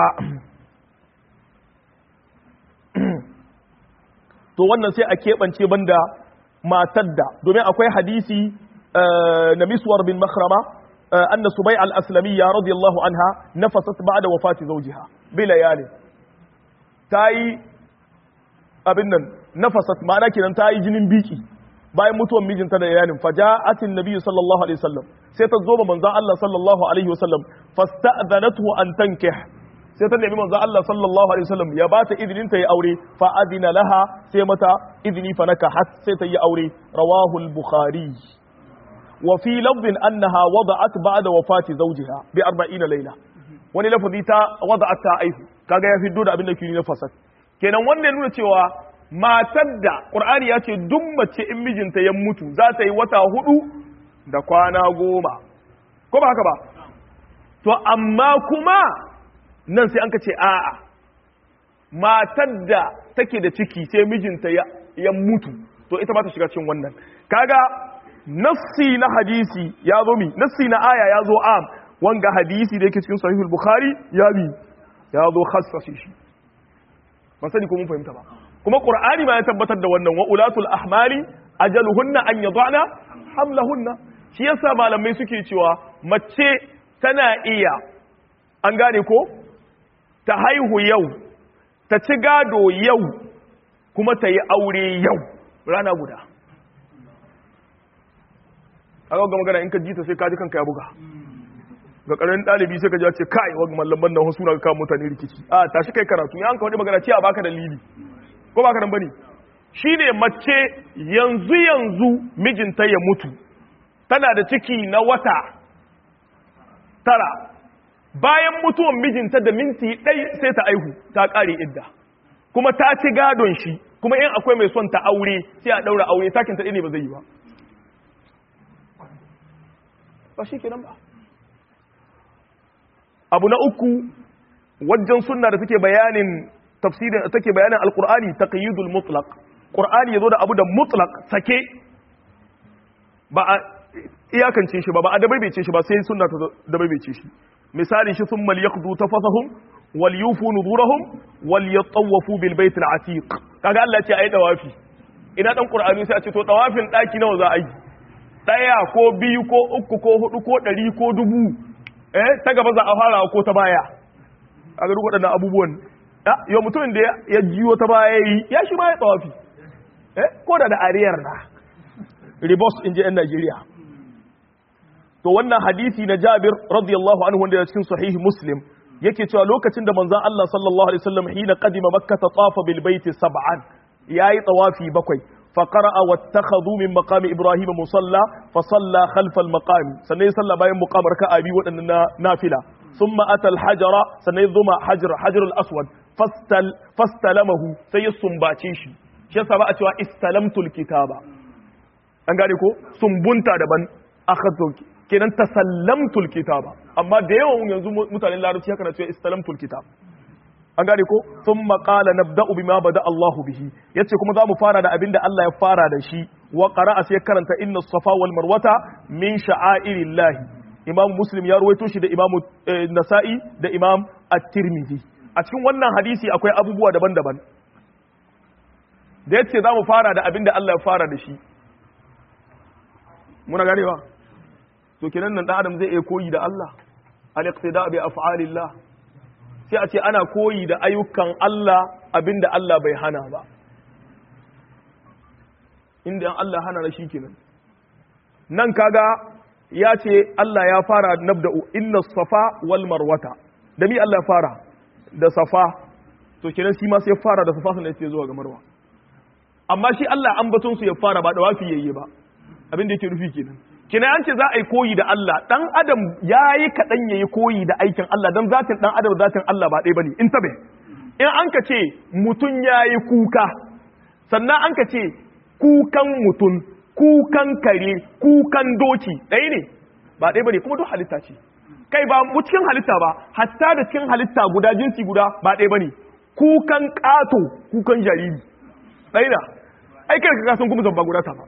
to wannan sai a keɓance banda matar da domin akwai hadisi na miswar bin makhrama anna subay al-aslamiyya radiyallahu anha nafasat ba'da wafati zawjiha bi layali tayi abin nan nafasat ma'ana kenan tayi jinin biki bayan mutuwan mijinta da yanin faja'atin nabi sallallahu alaihi wasallam sai ta zo ba manzon Allah sallallahu alaihi wasallam fasta'dhanathu an tankih sai ta nemi manzon Allah sallallahu alaihi wasallam ya bata idinin ta yi aure fa adina laha sai mata idini fa nakahat sai ta yi aure rawahu al-bukhari wa fi lafdhin annaha wada'at ba'da wafati zawjiha bi 40 layla wani lafazi ta wada'at ta aihu kaga ya fiddo da abin da ke na fasad kenan wannan nuna cewa matar da ƙur'ani ya ce duk mace in mijinta ya mutu za ta yi wata hudu da kwana goma ko ba haka ba to amma kuma nan sai an ka ce a'a matar da take da ciki sai mijinta ya mutu to ita ba ta shiga cikin wannan kaga nassi na hadisi ya zo mi nassi na aya ya zo am wanga hadisi da yake cikin sahihul bukhari ya bi ya zo khassasi shi ban sani ko mun fahimta ba kuma qur'ani ma ya tabbatar da wannan wa ulatul ahmali ajaluhunna an yadana hamlahunna shi yasa malamai suke cewa mace tana iya an gane ko ta haihu yau ta ci gado yau kuma ta yi aure yau rana guda a ga magana in ka ji ta sai ka ji kanka ya buga ga ƙaramin ɗalibi sai ka ji ce kai wa mallaman nan suna ga kawo mutane rikici a tashi kai karatu ya an ka wani magana ce a baka dalili ko baka nan bane shine mace yanzu yanzu mijinta ya mutu tana da ciki na wata tara bayan mutuwan mijinta da minti ɗai sai ta aihu ta ƙare idda kuma ta ci gadon shi kuma in akwai mai son ta aure sai a ɗaura aure takin ta ne ba zai yi ba ba shi kenan ba abu na uku wajen sunna da take bayanin tafsirin take bayanin alqur'ani taqyidul mutlaq qur'ani yazo da abu da mutlaq sake ba a iyakance shi ba ba a dabaibece shi ba sai sunna ta dabaibece shi misali shi thumma liyaqdu tafasahum wal yufu nuzurahum wal yatawafu bil bait al atiq kaga Allah ce ayi dawafi ina dan qur'ani sai a ce to dawafin daki nawa za a yi daya ko biyu ko uku ko hudu ko dari ko dubu eh ta gaba za a fara ko ta baya kaga duk waɗannan abubuwan yau mutumin da ya jiyo ta baya yi ya shi ma ya dawafi eh ko da da ariyar na ribos in ji 'yan Najeriya. To wannan hadisi na Jabir radiyallahu anhu wanda ya cikin sahihi Muslim yake cewa lokacin da manzon Allah sallallahu alaihi wasallam hina qadima Makkah tafa bil baiti sab'an yayi tawafi bakwai fa qara'a wattakhadhu min maqami Ibrahim musalla fa salla khalfa al maqami sannan salla bayan muqam raka'a bi wadannan nafila thumma ata al hajara sannan zuma hajar hajar al aswad fastal fastalamahu sai ya sumbace shi shi yasa ba a cewa istalamtul kitaba an gane ko sumbunta daban akhadtu kenan tasallamtul kitaba amma da yawan yanzu mutanen larabci haka na cewa istalamtul kitab an gane ko thumma qala nabda'u bima bada Allahu bihi yace kuma zamu fara da abinda Allah ya fara da shi wa qara'a sai karanta inna safa wal marwata min sha'airillahi imam muslim ya ruwaito shi da imam nasa'i da imam at-tirmidhi a cikin wannan hadisi akwai abubuwa daban-daban da yace zamu fara da abinda Allah ya fara da shi muna ganewa to kenan nan dan adam zai iya koyi da Allah al-iqtida bi af'alillah sai a ce ana koyi da ayyukan Allah abinda Allah bai hana ba inda Allah hana na kenan nan kaga ya ce Allah ya fara nabda'u inna safa wal marwata da mi Allah ya fara da safa to kenan shi ma sai ya fara da safa sannan sai zuwa ga marwa amma shi Allah ambaton su ya fara ba da wafi yayye ba abin da yake nufi kenan kina an ce za a yi koyi da Allah dan adam yayi kadan yayi koyi da aikin Allah dan zatin dan adam zatin Allah ba ɗaya bane in tabe in an ka ce mutun yayi kuka sannan an ka ce kukan mutun kukan kare kukan doki ɗaya ne ba ɗaya bane kuma duk halitta ce kai ba mu cikin halitta ba hatta da cikin halitta guda jinsi guda ba ɗaya bane kukan ƙato kukan jariri ɗaya na ai kai ka san kuma zamba guda ta ba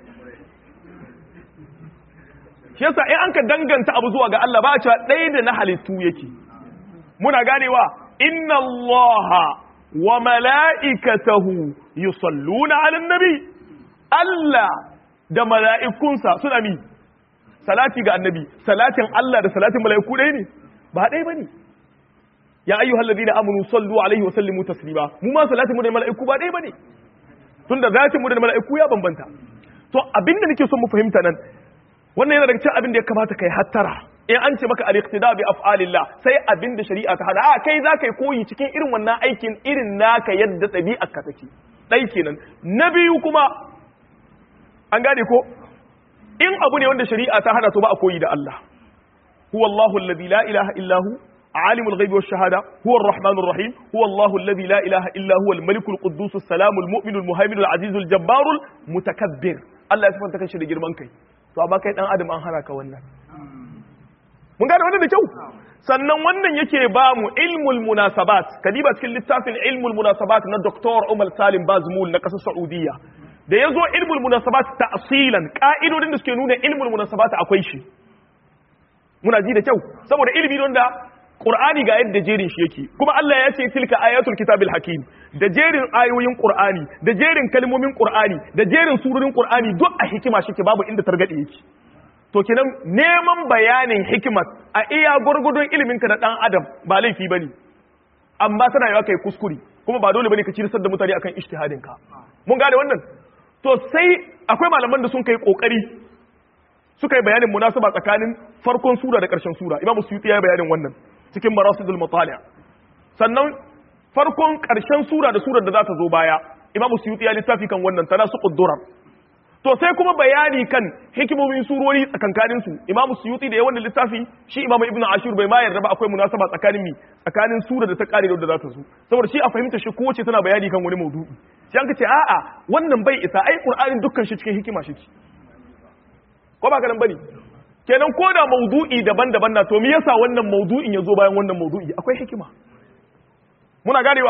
shi yasa in an ka danganta abu zuwa ga Allah ba a cewa ɗaya da na halittu yake muna ganewa inna allaha wa mala'ikatahu yusalluna 'alan nabi Allah da mala'ikunsa suna mi salati ga annabi salatin Allah da salatin mala'iku ɗaya ne ba ɗaya bane ya ayyuhal ladina amanu sallu alaihi wa sallimu taslima mu ma salatin mu da mala'iku ba ɗaya bane tunda zatin mu da mala'iku ya bambanta to abinda nake son mu fahimta nan wannan yana daga cikin abin da ya kamata kai hattara in an ce maka al-iqtida bi af'alillah sai abin da shari'a ta hada a kai za kai koyi cikin irin wannan aikin irin naka yadda ɗabi'ar ka take dai kenan na biyu kuma an gane ko in abu ne wanda shari'a ta hada to ba a koyi da Allah huwa Allahu alladhi la ilaha illa hu عالم الغيب والشهادة هو الرحمن الرحيم هو الله الذي لا إله إلا هو الملك القدوس السلام المؤمن المهيمن العزيز الجبار المتكبر الله يسفن تكشي da girman kai to amma kai dan adam an hana ka wannan mun gane wannan da kyau sannan wannan yake ba mu ilmul munasabat kadiba cikin littafin ilmul munasabat na Dr. Umar Salim Bazmul na kasar Saudiya da yazo ilmul munasabat ta'silan ka'idodin da suke nuna ilmul munasabat akwai shi muna ji da kyau saboda ilimi don da Qur'ani ga yadda jerin shi yake kuma Allah ya ce tilka ayatul kitabil hakim da jerin ayoyin Qur'ani da jerin kalmomin Qur'ani da jerin surorin Qur'ani duk a hikima shi ke babu inda targade yake to kenan neman bayanin hikimar a iya gurgudun ilimin ka da dan adam ba laifi bane amma tana yawa kai kuskure kuma ba dole bane ka cirsar da mutane akan ijtihadin ka mun gane wannan to sai akwai malaman da sun kai kokari suka yi bayanin munasaba tsakanin farkon sura da ƙarshen sura imamu suyuti ya yi bayanin wannan cikin marasidul mutali sannan farkon ƙarshen sura da surar da za ta zo baya imamu suyuti ya littafi kan wannan tana su ƙuddurar to sai kuma bayani kan hikimomin surori tsakankanin su imamu suyuti da ya wannan littafi shi imamu ibnu ashur bai ma yarda ba akwai munasaba tsakanin mi tsakanin sura da ta kare da za ta zo saboda shi a fahimta shi kowace tana bayani kan wani maudu'i sai an ka ce a'a wannan bai isa ai qur'anin dukkan shi cikin hikima shi ko ba ka nan bane kenan ko da maudu'i daban-daban na to me yasa wannan maudu'in ya zo bayan wannan maudu'i akwai hikima muna ganewa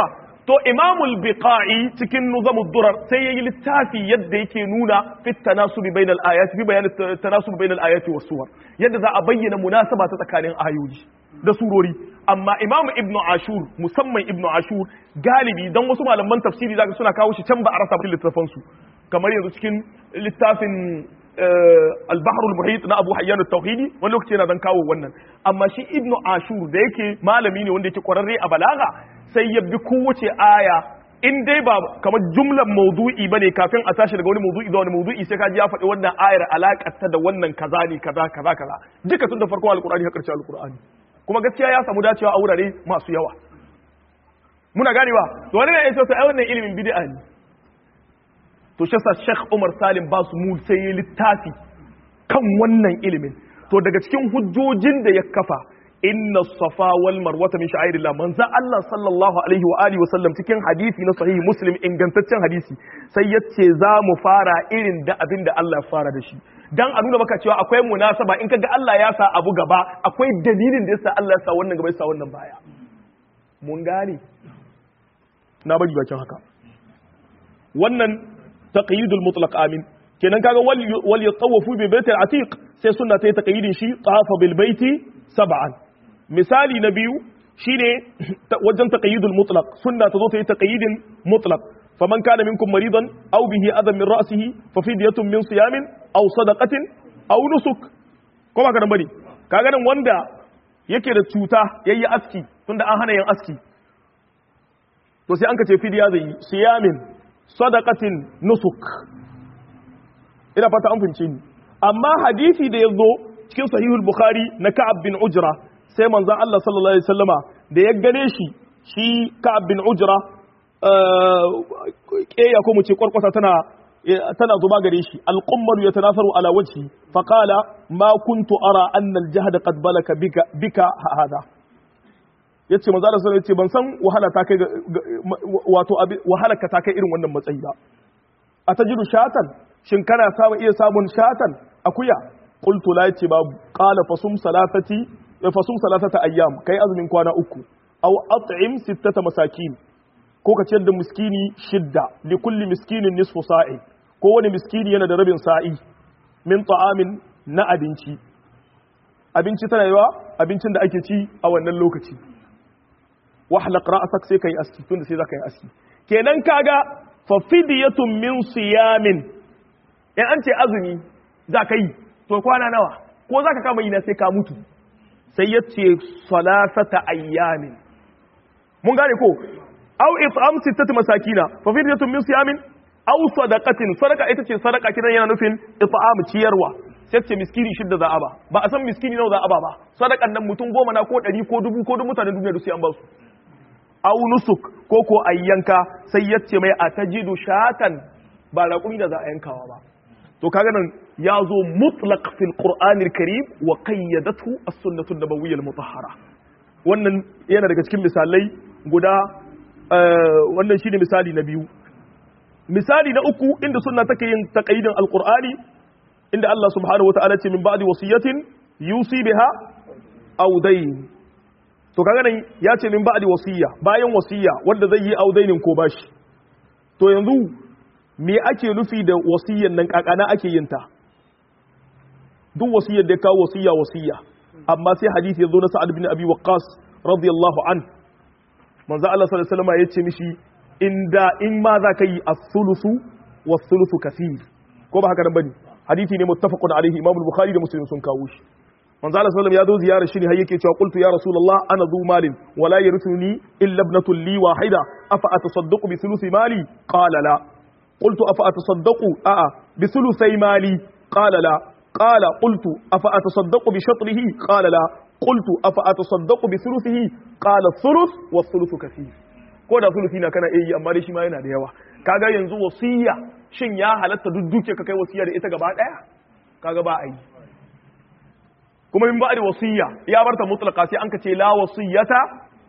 to imamul biqa'i cikin nuzamud durar sai yayi littafi yadda yake nuna fit tanasubi bainal ayati fi bayan tanasubi bainal ayati was suwar yadda za a bayyana munasaba ta tsakanin ayoyi da surori amma imam ibn ashur musamman ibn ashur galibi dan wasu malaman tafsiri zaka suna kawo shi can ba a rasa cikin littafan su kamar yanzu cikin littafin al-bahr al-muhit na abu hayyan at-tauhidi wani lokaci yana dan kawo wannan amma shi ibn ashur da yake malami ne wanda yake kwararre a balaga sai ya bi kowace aya in dai ba kamar jumlan maudu'i bane kafin a tashi daga wani maudu'i zuwa wani maudu'i sai ka ji ya faɗi wannan ayar alaƙar ta da wannan kaza ne kaza kaza kaza duka tun da farkon alƙur'ani har ƙarshen alƙur'ani kuma gaskiya ya samu dacewa a wurare masu yawa muna ganewa to wani ne ya ce ai wannan ilimin bid'a ne to shi sa Sheikh Umar Salim ba su mu sai ya littafi kan wannan ilimin to daga cikin hujjojin da ya kafa inna safa wal marwata min sha'irillah manzo Allah sallallahu alaihi wa alihi wa sallam cikin hadisi na sahihi muslim ingantaccen hadisi sai yace za mu fara irin da abin da Allah ya fara da shi dan a nuna maka cewa akwai munasaba in kaga Allah ya sa abu gaba akwai dalilin da yasa Allah ya sa wannan gaba ya sa wannan baya mun gane na bari bakin haka wannan taqyidul mutlaq amin kenan kaga wal yatawafu bi baitil atiq sai sunna ta yi taqyidin shi tawafa bil baiti sab'an misali na biyu shine wajen taqyidul mutlaq sunna ta zo ta yi taqyidin mutlaq faman kana minkum maridan aw bihi adam min ra'sihi fa fidyatun min siyamin aw sadaqatin aw nusuk ko ba ka nan bane kaga nan wanda yake da cuta yayi aski tunda an hana yin aski to sai an ka ce fidiya zai yi siyamin sadaqatin nusuk ina fata an fince ni amma hadisi da ya zo cikin sahihul bukhari na ka'ab bin ujra sai manzon Allah sallallahu alaihi wasallama da ya gane shi shi ka'ab bin ujra keya ko mu ce kwarkwata tana tana zuba gare shi alqummalu yatanasaru ala wajhi fa qala ma kuntu ara anna aljahd qad balaka bika bika hada yace manzo Allah sallallahu alaihi ban san wahala ta kai wato wahala ka ta kai irin wannan matsayi ba atajidu shatan shin kana samu iya samun shatan akuya qultu la yace babu qala fasum salatati fasum salatata ayyam kai azumin kwana uku aw at'im sittata masakin ko ka ciyar da miskini shidda li kulli miskinin nisfu sa'i ko wani miskini yana da rabin sa'i min ta'amin na abinci abinci tana yawa abincin da ake ci a wannan lokaci wahlaq ra'sak sai kai aski tunda sai zaka yi aski kenan kaga fa fidyatun min siyamin in an ce azumi za ka yi to kwana nawa ko za ka kama yi na sai ka mutu sai ya ce salasata ayyamin mun gane ko aw it'am sittati masakina fa fidyatun min siyamin aw sadaqatin sadaqa ita ce sadaqa kidan yana nufin it'am ciyarwa sai ce miskini shidda za a ba ba a san miskini nawa za a ba ba sadakan nan mutum goma na ko ɗari ko dubu ko dubu mutanen duniya da sai an ba su aw nusuk ko ko ayyanka sai ya ce mai atajidu shatan ba raƙumi da za a yankawa ba to kaga nan ya zo mutlaq fil qur'anil karim wa qayyadathu as-sunnatu an-nabawiyyah al-mutahhara wannan yana daga cikin misalai guda wannan shine misali na biyu misali na uku inda sunna take yin taqayyidin al-qur'ani inda Allah subhanahu wa ta'ala ce min ba'di wasiyatin yusi biha aw dayn to kaga nan ya ce min ba'di wasiya bayan wasiya wanda zai yi audainin ko bashi to yanzu me ake nufi da wasiyyan nan kakana ake yin ta duk wasiyyar da ya kawo wasiyya wasiyya amma sai hadisi ya zo na sa'ad bin abi waqqas radiyallahu an manzo Allah sallallahu alaihi wasallam ya ce mishi inda in ma za ka yi as-sulusu was-sulusu kaseer ko ba haka nan bane hadisi ne muttafaqun alaihi imam al-bukhari da muslim sun kawo shi manzo Allah sallallahu alaihi wasallam ya zo ziyarar shi ne har yake cewa qultu ya rasulullah ana zu malin wala yarithuni illa ibnatu li wahida afa atasaddaqu bi thuluthi mali qala la قلت أفأتصدق آه بثلثي مالي قال لا قال قلت أفأتصدق بشطره قال لا قلت أفأتصدق بثلثه قال الثلث والثلث كثير ko da sulusi na kana iya amma dai shi ma yana da yawa kaga yanzu wasiya shin ya halatta duk duke ka kai wasiya da ita gaba daya kaga ba a yi kuma min ba'da wasiya ya barta mutlaqa sai an ka ce la wasiyata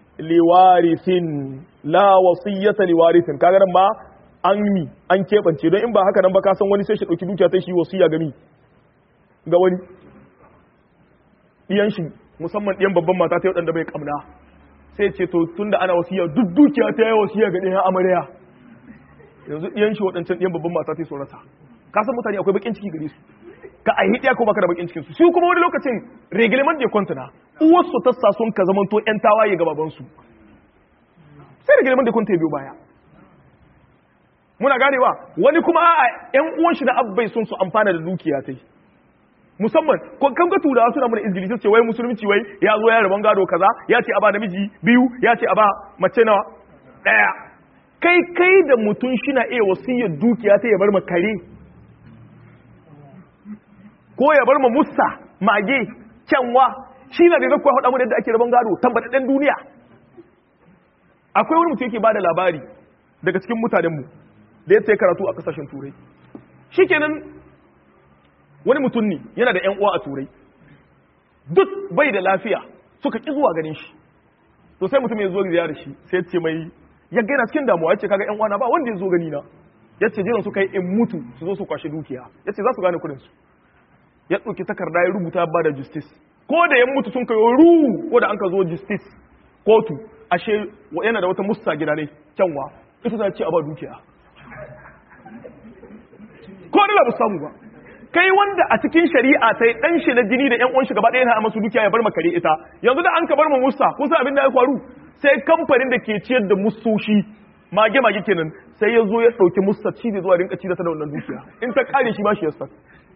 liwarithin la wasiyata liwarithin kaga nan ma an mi an keɓance don in ba haka nan ba ka san wani sai shi ɗauki dukiya ta shi wasiya gami ga wani ɗiyan shi musamman ɗiyan babban mata ta waɗanda bai ƙamna sai ce to tunda ana wasiya duk dukiya ta yi wasiya ga ɗayan amarya yanzu ɗiyan shi waɗancan ɗiyan babban mata ta so rasa ka san mutane akwai bakin ciki gare su ka a hidiya ko baka da bakin cikin su su kuma wani lokacin reglement de compte na uwarsu ta sa sun ka zamanto ƴan tawaye ga babansu sai reglement de compte ya biyo baya muna ganewa wani kuma a ƴan uwan shi na abbai sun su amfana da dukiya ta yi musamman kan ga turawa suna mana izgili ce wai musulunci wai ya zo ya rabon gado kaza ya ce a ba namiji biyu ya ce a ba mace nawa daya kai kai da mutum shi na iya wasiyar dukiya ta ya bar ma kare ko ya bar ma musa mage kyanwa shi na da zai kuwa faɗa mu da yadda ake rabon gado tambataɗɗen duniya akwai wani mutum yake ba da labari daga cikin mutanenmu da ya karatu a kasashen turai shikenan wani mutum ne yana da 'yan uwa a turai duk bai da lafiya suka ƙi zuwa ganin shi to sai mutum ya zo ziyarar shi sai ce mai ya gaina cikin damuwa ya ce kaga 'yan uwa na ba wanda ya zo gani na ya ce jiran suka yi in mutu su zo su kwashe dukiya ya ce za su gane kudin su ya ɗauki takarda ya rubuta ba da justice ko da ya mutu sun kai ru ko da an ka zo justice kotu ashe yana da wata musta gida ne kyanwa ita ta ce a ba dukiya ko da ba samu ba kai wanda a cikin shari'a sai dan shi na jini da yan uwan shi gaba ɗaya na masu dukiya ya bar makare ita yanzu da an ka bar mu musa kun san abin da ya faru sai kamfanin da ke ciyar da musoshi mage mage kenan sai ya zo ya ɗauki musa ci da zuwa rinka ci da ta da wannan dukiya in ta kare shi ba shi yasa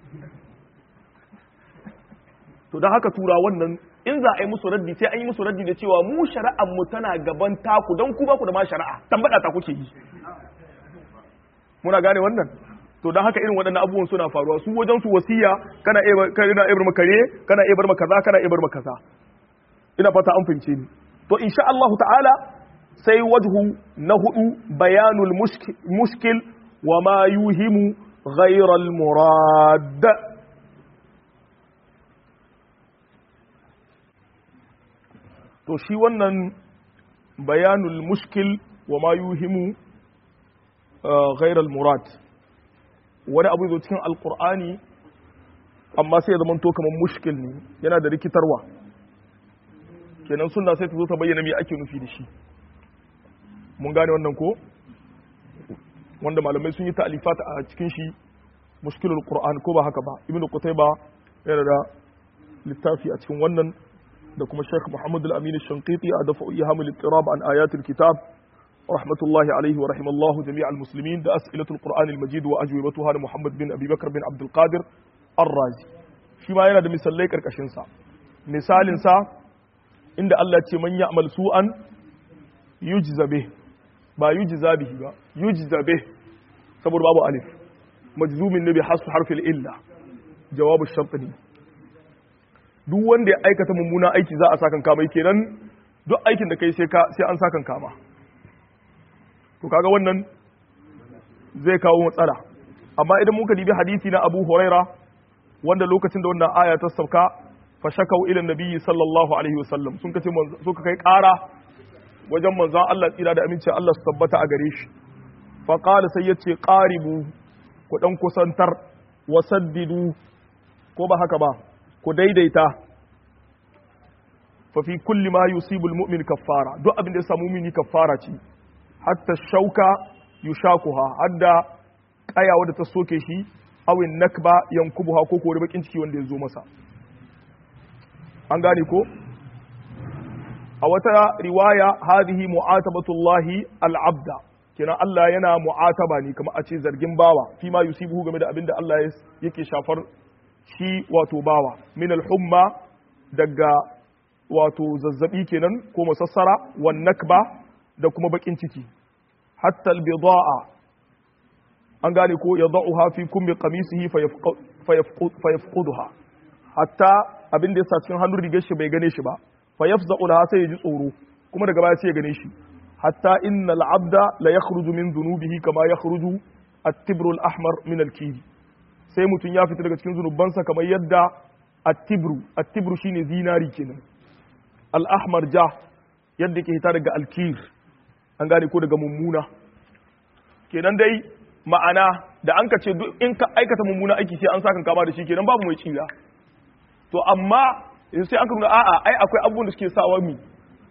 to don haka tura wannan in za a yi musu raddi sai an yi musu raddi da cewa mu shari'ar mu tana gaban taku don ku ba ku da ma shari'a tambada ta kuke yi muna gane wannan to don haka irin waɗannan abubuwan suna faruwa su wajen su wasiya kana kana ibar makare kana ibar makaza kana ibar makaza ina fata an fince ni to insha Allah ta'ala sai wajhu na hudu bayanul mushkil wa ma yuhimu ghayra al murad to shi wannan bayanul mushkil wa ma yuhimu ghayra al murad wani abu zo cikin alkur'ani amma sai ya zama to kamar mushkil ne yana da rikitarwa kenan sunna sai ta zo ta bayyana me ake nufi da shi mun gane wannan ko wanda malamai sun yi ta'alifat a cikin shi mushkilul qur'an ko ba haka ba ibnu qutayba yana da littafi a cikin wannan da kuma Sheikh Muhammad al-Amin al-Shanqiti a dafa ihamul ittirab an ayatul kitab رحمة الله عليه ورحم الله جميع المسلمين ده أسئلة القرآن المجيد وأجوبتها محمد بن أبي بكر بن عبد القادر الرازي فيما ينا ده مثال ليك أركشن سا مثال سا عند الله من يعمل سوءا يجزى به با يجزى به با يجزى به صبر بابو ألف مجزوم النبي حسب حرف الإلا جواب الشرط ne duk wanda ya aikata mummuna aiki za a sakan kama kenan duk aikin da kai sai ka sai an sakan kama to kaga wannan zai kawo matsala amma idan muka dibi hadisi na Abu Huraira wanda lokacin da wannan aya ta sauka fa shakau ila nabiyyi sallallahu alaihi wasallam sun kace suka kai ƙara wajen manzon Allah tsira da aminci Allah su tabbata a gare shi fa qala sai yace qaribu ku dan kusantar wasaddidu ko ba haka ba ku daidaita fa fi kulli ma yusibu almu'min kaffara duk abin da ya samu mu'mini kaffara ce hatta shauka yushakuha hadda kaya wadda ta soke shi awin nakba yankubuha ko ko bakin ciki wanda ya zo masa an gane ko a wata riwaya hadhihi mu'atabatullahi al-abda kenan Allah yana mu'ataba ne kamar a ce zargin bawa fi ma yusibuhu game da abin da Allah yake shafar shi wato bawa min al-humma daga wato zazzabi kenan ko masassara wan nakba da kuma bakin ciki hatta albida'a an gane ko ya da'uha fi kumbi qamisihi fa yafquduha hatta abin da yasa cikin hannun rigar shi bai gane shi ba fa yafza'u laha sai ya ji tsoro kuma daga baya sai ya gane shi hatta innal abda la yakhruju min dhunubihi kama yakhruju at-tibru al-ahmar min al-kiri sai mutum ya fita daga cikin zunubansa kamar yadda at-tibru at-tibru shine zinari kenan al-ahmar ja yadda ke hita daga al-kir an gane ko daga mummuna kenan dai ma'ana da an ka ce in ka aikata mummuna aiki sai an sa kan kama da shi kenan babu mai tsira to amma sai an ka nuna a'a ai akwai abubuwan da suke sawa mi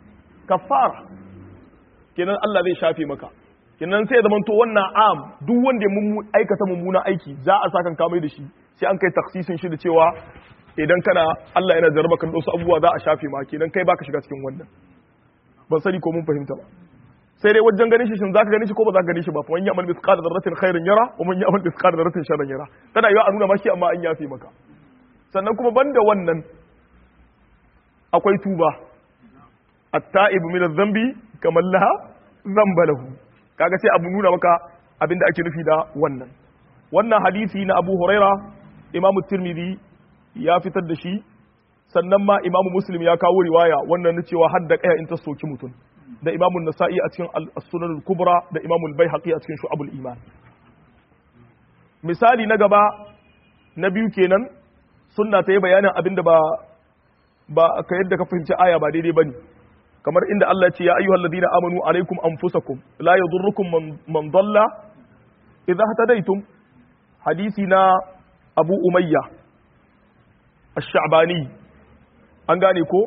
kafara kenan Allah zai shafe maka kenan sai ya zama to wannan am duk wanda mun aikata mummuna aiki za a sakan kamai da shi sai an kai taksisin shi da cewa idan kana Allah yana jarraba kan wasu abubuwa za a shafe ma kenan kai baka shiga cikin wannan ban sani ko mun fahimta ba sai dai wajen ganin shi shin zaka gani shi ko ba zaka gani shi ba fa man ya'mal mithqala dharratin khairan yara wa man ya'mal mithqala dharratin sharran yara tana yiwa a nuna maki amma an yafe maka sannan kuma banda wannan akwai tuba at-ta'ibu min adh-dhanbi kaman laha dhanba lahu kaga sai abu nuna maka abinda ake nufi da wannan wannan hadisi na Abu Huraira Imam Tirmidhi ya fitar da shi sannan ma Imam Muslim ya kawo riwaya wannan na cewa hadda kaya in ta soki mutum da Imam Nasa'i a cikin As-Sunan al-Kubra da Imam al-Baihaqi a cikin Shu'abul Iman misali na gaba na biyu kenan sunna ta yi bayanin abinda ba ba ka yadda ka fahimci aya ba daidai bane kamar inda Allah ya ce ya ayyuhal ladina amanu alaikum anfusakum la yadurrukum man dalla idha hadaytum hadisi na Abu Umayya Ash-Sha'bani an gane ko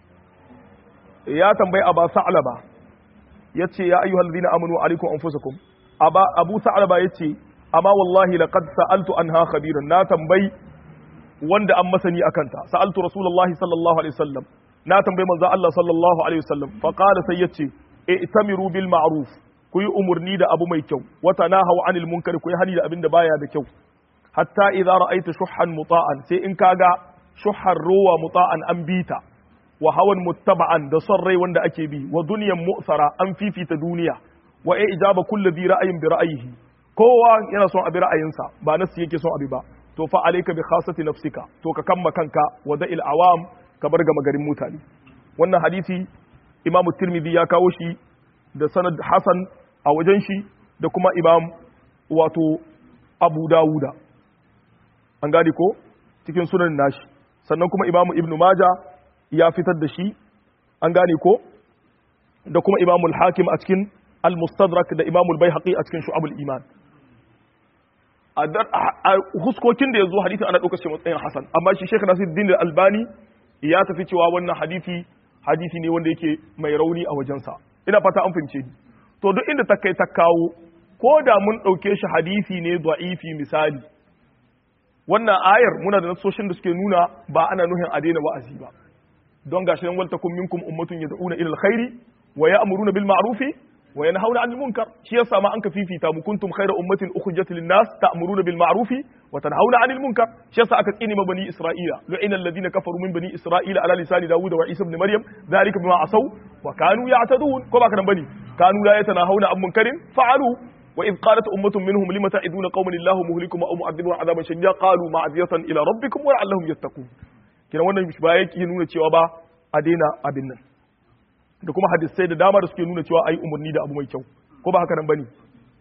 ya tambayi Aba Sa'laba yace ya ayyuhal ladina amanu alaikum anfusakum Aba Abu Sa'laba yace amma wallahi laqad sa'altu anha khabiran na tambayi wanda an masani akanta sa'altu rasulullahi sallallahu alaihi wasallam na tambayi manzo Allah sallallahu alaihi wasallam fa qala sai yace i'tamiru bil ma'ruf ku yi umurni da abu mai kyau wa tanahaw anil munkar ku yi hani da abin da baya da kyau hatta idza ra'aita shuhan muta'an sai in kaga shuhar ruwa muta'an an bita wa hawan muttaba'an da son rai wanda ake bi wa dunyan mu'sara an fifita duniya wa ai ijaba kulli dhi ra'ayin bi ra'ayihi kowa yana son abi ra'ayinsa ba nasu yake son abi ba to fa alayka bi khasati nafsika to ka kamma kanka wa da'il awam ka bar gama garin mutane wannan hadisi imam tirmidhi ya kawo shi da sanad hasan a wajen shi da kuma imam wato abu dawuda an gane ko cikin sunan nashi sannan kuma imam ibnu maja ya fitar da shi an gane ko da kuma imam al-hakim a cikin al-mustadrak da imam al-baihaqi a cikin shu'abul iman a huskokin da ya zo hadisi ana ɗaukar shi matsayin hasan amma shi shekh nasiruddin albani ya tafi cewa wannan hadisi hadisi ne wanda yake mai rauni a wajensa ina fata an fahimce ni to duk inda ta kai ta kawo ko da mun ɗauke shi hadisi ne da'ifi misali wannan ayar muna da nasoshin da suke nuna ba ana nuhin a daina wa'azi ba don gashi nan waltakum minkum ummatun yad'una ila alkhairi wa ya'muruna bil ma'rufi wa yanhauna 'anil munkar shi yasa ma an ka fifita mu kuntum khayra ummatin ukhrijat lin nas ta'muruna bil ma'rufi wa tanhauna 'anil munkar shi yasa aka tsini ma bani isra'ila lu'ina alladhina kafaru min bani isra'ila ala lisani dawud wa isa ibn maryam dhalika bima asaw wa kanu ya'tadun ko ba kana bani kanu la yatanahuna 'an munkarin fa'alu wa idh qalat ummatun minhum lima ta'iduna qauman illahu muhlikum aw mu'adhibun 'adaban shadida qalu ma'ziyatan ila rabbikum wa la'allahum yattaqun kina wannan ba yake nuna cewa ba a daina abin nan da kuma hadisai da dama da suke nuna cewa ayi umarni da abu mai kyau ko ba haka nan bane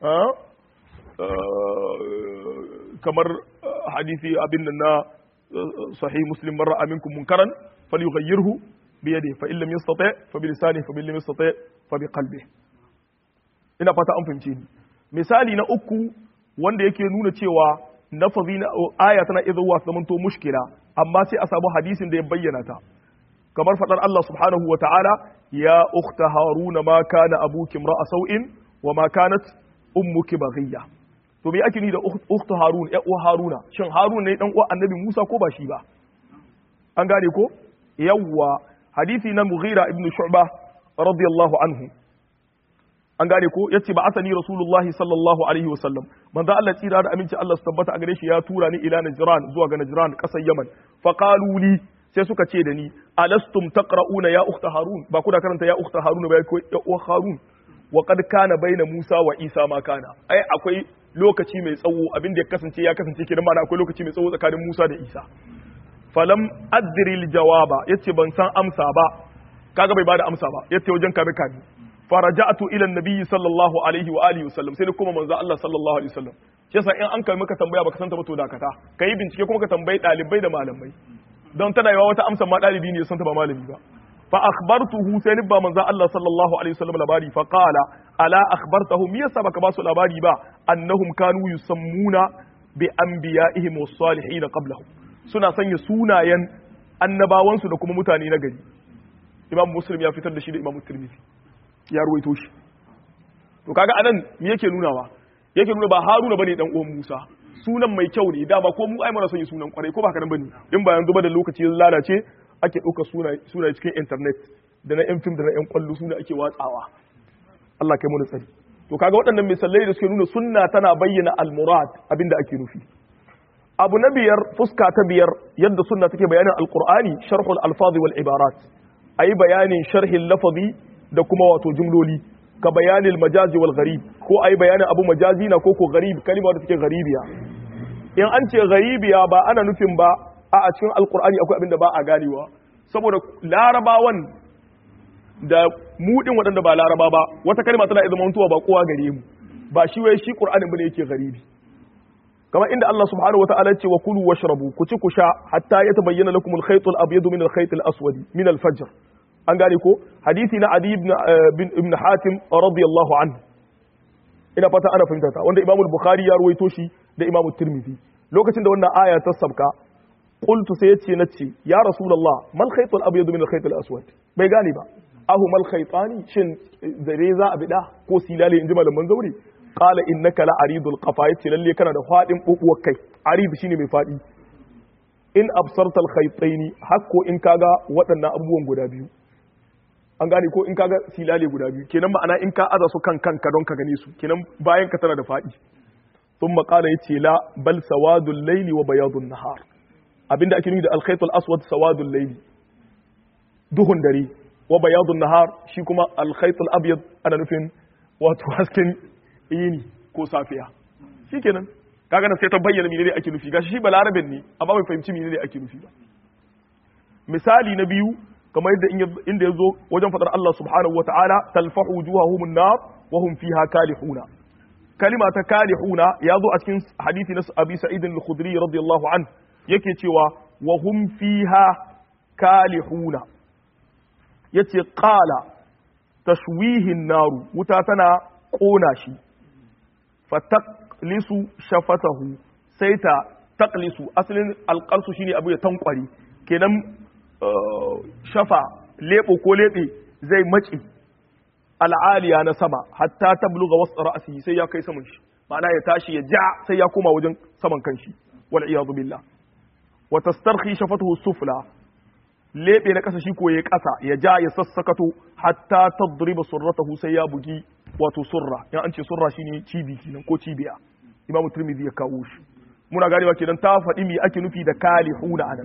kamar hadisi abin nan na sahih muslim marra aminkum munkaran falyughayyirhu bi yadihi fa illam yastati fa bi lisanihi fa illam yastati fa bi qalbihi ina fata an fahimce ni misali na uku wanda yake nuna cewa nafazi na aya tana iya zuwa zamanto mushkila amma sai a samu hadisin da ya bayyana ta kamar faɗar Allah subhanahu wa ta'ala ya ukhta haruna ma kana abuki imra'a sau'in wa ma kanat ummuki baghiya to me ake ni da ukhta harun ya uwa haruna shin harun ne dan uwa annabi Musa ko ba shi ba an gane ko yawwa hadisi na Mughira ibn Shu'bah radiyallahu anhu an gane ko yace ba asani rasulullahi sallallahu alaihi wasallam manzo Allah tsira da aminci Allah su tabbata a gare shi ya tura ni ila Najran zuwa ga Najran kasar Yaman fa qalu li sai suka ce da ni alastum taqra'una ya ukhta harun ba kuna karanta ya ukhta harun ba ya uwa harun wa qad kana baina musa wa isa ma kana ai akwai lokaci mai tsawo abin da ya kasance ya kasance kidan ma akwai lokaci mai tsawo tsakanin musa da isa falam adri al jawaba yace ban san amsa ba kaga bai bada amsa ba yace wajen kame kame faraja'tu ila an-nabi sallallahu alaihi wa alihi wasallam sai kuma manzo Allah sallallahu alaihi wasallam shi yasa in an kai maka tambaya baka santa ba to dakata kai bincike kuma ka tambayi dalibai da malamai don tana yawa wata amsa ma ɗalibi ne ya santa ba malami ba fa akhbartuhu sai ni ba manzo Allah sallallahu alaihi wasallam labari fa qala ala akhbartahu me yasa baka ba su labari ba annahum kanu yusammuna bi anbiya'ihim was salihin qablahum suna sanya sunayen annabawansu da kuma mutane na gari imam muslim ya fitar da shi da imam tirmidhi ya ruwaito shi to kaga anan me yake nunawa yake nuna ba haruna bane dan uwan musa sunan mai kyau ne dama ko mu ai mana son yi sunan kwarai ko ba haka nan bane in ba yanzu ba da lokaci ya lalace ake ɗauka suna cikin internet da na yan fim da na yan kwallo suna ake watsawa Allah kai mu tsari to kaga waɗannan misalai da suke nuna sunna tana bayyana al-murad abinda ake nufi abu na biyar fuska ta biyar yadda sunna take bayanin alqur'ani sharhul alfaz wal ibarat ayi bayanin sharhin lafazi da kuma wato jumloli ka bayanin majazi wal gharib ko ayi bayanin abu majazi na ko ko gharib kalma da take gharibiya in an ce gharibiya ba ana nufin ba a a cikin alqur'ani akwai abinda ba a ganewa saboda larabawan da mudin waɗanda ba laraba ba wata kalma tana iya zamantowa ba kowa gare mu ba shi wai shi qur'anin bane yake gharibi kamar inda Allah subhanahu wataala ce wa kulu washrabu ku ci ku sha hatta yatabayyana lakum al-khayt al-abyad min al-khayt al-aswad min al-fajr an gane ko hadisi na Adi ibn ibn Hatim radiyallahu anhu ina fata ana fahimta ta wanda Imam al-Bukhari ya ruwaito shi da Imam Tirmidhi lokacin da wannan aya ta sabka qultu sai yace nace ya rasulullah mal khayt al-abyad min al-khayt al-aswad bai gane ba ahu mal khaytani shin zare za a bida ko silale inji malaman zauri qala innaka la aridul qafa yace lalle kana da fadin bubuwar kai arid shine mai fadi in absartal khaytaini hakko in kaga waɗannan abubuwan guda biyu an gane ko in kaga silale guda biyu kenan ma'ana in ka aza su kan kanka don ka gane su kenan bayan ka tana da fadi thumma qala yace la bal sawadul layli wa bayadun nahar abinda ake nufi da al khaytul aswad sawadul layli duhun dare wa bayadun nahar shi kuma al khaytul abyad ana nufin wato hasken yini ko safiya shikenan kaga nan sai ta bayyana menene ake nufi gashi shi balarabin ne amma bai fahimci menene ake nufi ba misali na biyu kamar yadda inda ya zo wajen fadar Allah subhanahu wa ta'ala talfahu wujuhahum an-nar wa hum fiha kalihuna kalima ta kalihuna ya zo a cikin hadisi na Abi Sa'id al-Khudri radiyallahu an yake cewa wa hum fiha kalihuna yace qala tashwihin naru wuta tana kona shi fataqlisu shafatahu sai ta taqlisu asalin alqalsu shine abu ya tankwari kenan shafa lebo ko lebe zai maci al'aliya na sama hatta tabluga wasu ra'asi sai ya kai saman shi ma'ana ya tashi ya ja sai ya koma wajen saman kanshi wal iyadu billah wa tastarhi shafatuhu sufla lebe na kasa shi ko ya kasa ya ja ya sassakato hatta tadriba surratahu sai ya bugi wato surra yan an ce surra shine cibi kenan ko cibiya imam tirmidhi ya kawo shi muna ganewa kenan ta faɗi me ake nufi da kalihuna anan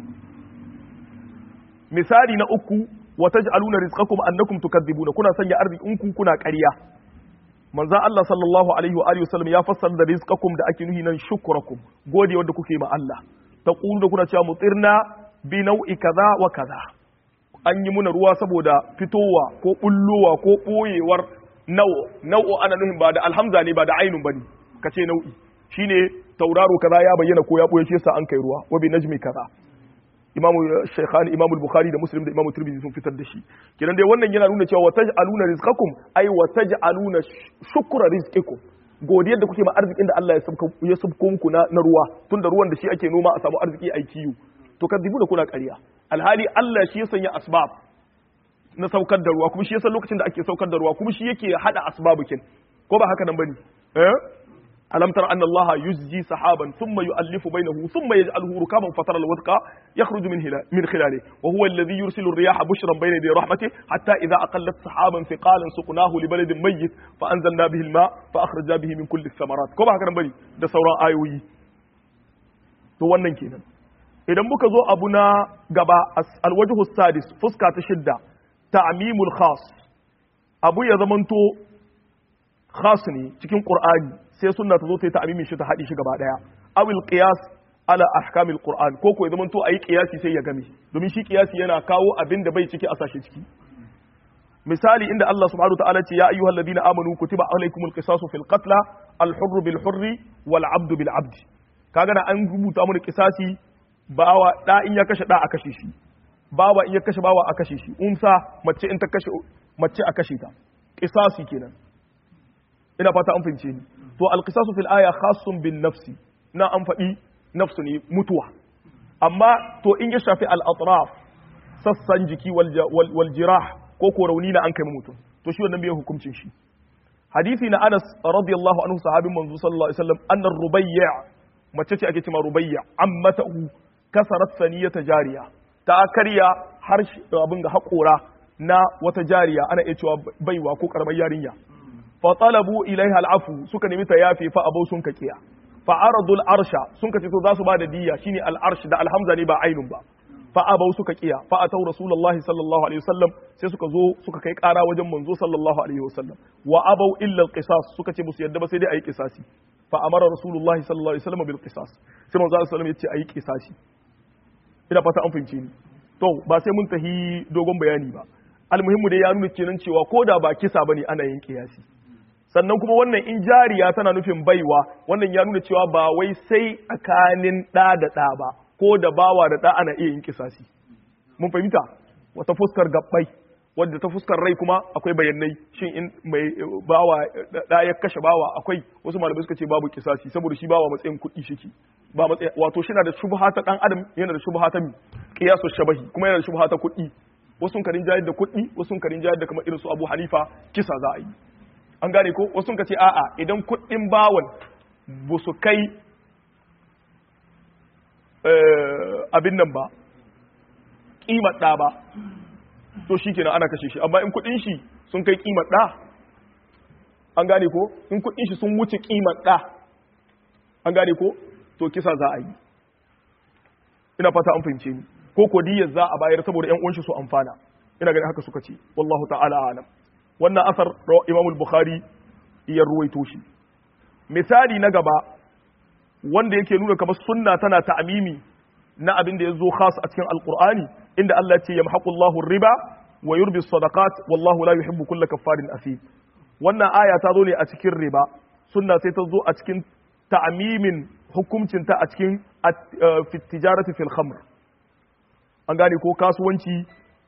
misali na uku wa taj'aluna rizqakum annakum tukadzibuna kuna sanya arzikinku kuna ƙarya manzon Allah sallallahu alaihi wa alihi wasallam ya fassara da rizqakum da ake nuhi nan shukrakum gode wanda kuke ma Allah taqulu da kuna cewa mutirna bi nau'i kaza wa kaza an yi muna ruwa saboda fitowa ko bullowa ko boyewar nau'o nau'o ana nuhin ba da alhamza ne ba da ainun bane kace nau'i shine tauraro kaza ya bayyana ko ya boye shi yasa an kai ruwa wa bi najmi kaza imamu shaykhani imamu bukhari da muslim da imamu tirmidhi sun fitar da shi kenan dai wannan yana nuna cewa wa taj'aluna rizqakum ay wa taj'aluna shukra rizqikum godiyar da kuke ma arzikin da Allah ya sabka ya sabko muku na, na ruwa tunda ruwan da shi ake noma a samu arziki ai kiyu to kadibu da kuna ƙarya alhali Allah shi ya sanya asbab na saukar da ruwa kuma shi ya san lokacin da ake saukar da ruwa kuma shi yake hada asbabukin ko ba haka nan bane eh ألم تر أن الله يزجي سحابا ثم يؤلف بينه ثم يجعله ركابا فترى الودق يخرج من من خلاله وهو الذي يرسل الرياح بشرا بين يدي رحمته حتى إذا أقلت سحابا ثقالا سقناه لبلد ميت فأنزلنا به الماء فأخرجنا به من كل الثمرات كما هكذا بني ده سورة آيوي to wannan kenan idan muka zo abu na gaba alwajhu sadis fuska ta shidda ta'mimul khas abu ya zamanto khas ne cikin qur'ani sai sunna ta zo ta yi ta'amimin shi ta haɗi shi gaba ɗaya awil qiyas ala ahkamil qur'an ko ko ya zama to ayi qiyasi sai ya game domin shi qiyasi yana kawo abin da bai ciki a sashe ciki misali inda Allah subhanahu ta'ala ce ya ayyuhal ladina amanu kutiba alaykumul qisasu fil qatla al hurr bil hurri wal abd bil abd kaga na an rubuta mu da qisasi bawa da in ya kashe da a kashe shi bawa in ya kashe bawa a kashe shi umsa mace in ta kashe mace a kashe ta qisasi kenan ina fata an fahimce ni to alqisasu fil aya khassun bin nafsi na an faɗi nafsu ne mutuwa amma to in ya shafi al atraf sassan jiki wal jirah ko ko rauni na an kai mutum to shi wannan bai hukuncin shi hadisi na Anas radiyallahu anhu sahabin manzo sallallahu alaihi wasallam anna rubayya mace ce ake cewa rubayya ammata kasarat saniyata jariya ta karya har abin ga haƙora na wata jariya ana iya cewa baiwa ko karamar yarinya fa talabu ilaiha al'afu suka nemi ta yafe fa abau sun kakiya fa aradul arsha sun kace to za su ba da diya shine al arsh da alhamza ne ba ainun ba fa abau suka kiya fa atau rasulullahi sallallahu alaihi wasallam sai suka zo suka kai kara wajen manzo sallallahu alaihi wasallam wa abau illa al qisas suka ce musu yadda ba sai dai ayi qisasi fa amara rasulullahi sallallahu alaihi wasallam bil qisas sai manzo sallallahu alaihi wasallam ya ce ayi qisasi ina fata an fahimce ni to ba sai mun tahi dogon bayani ba almuhimmu dai ya nuna kenan cewa ko da ba kisa bane ana yin kiyasi sannan kuma wannan in jariya tana nufin baiwa wannan ya nuna cewa ba wai sai tsakanin ɗa da ɗa ba ko da bawa da ɗa ana iya yin kisasi mun fahimta wata fuskar gabbai wadda ta fuskar rai kuma akwai bayanai shin in mai bawa da ya kashe bawa akwai wasu malamai suka ce babu kisasi saboda shi bawa matsayin kuɗi shiki ba matsayin wato shi na da shubha ta dan adam yana da shubha ta qiyasu shabahi kuma yana da shubha ta kuɗi wasu karin jayar da kuɗi wasu karin jayar da kamar irin su Abu Hanifa kisa za a yi an gane ko wasu ka ce a'a idan kuɗin bawan ba su kai abin nan ba ƙimar ɗa ba to shi kenan ana kashe shi amma in kuɗin shi sun kai ƙimar ɗa an gane ko in kuɗin shi sun wuce ƙimar ɗa an gane ko to kisa za a yi ina fata an fahimce ni ko ko diyar za a bayar saboda ƴan uwan shi su amfana ina ganin haka suka ce wallahu ta'ala alam wannan asar Imam al-Bukhari ya ruwaito shi misali na gaba wanda yake nuna kamar sunna tana ta'mimi na abin da ya zo khas a cikin alqur'ani inda Allah ce yamhaqu Allahu riba wa yurbi sadaqat wallahu la yuhibbu kulla kaffarin asim wannan aya ta zo ne a cikin riba sunna sai ta zo a cikin ta'mimin hukuncin ta a cikin fi tijarati fil khamr an gane ko kasuwanci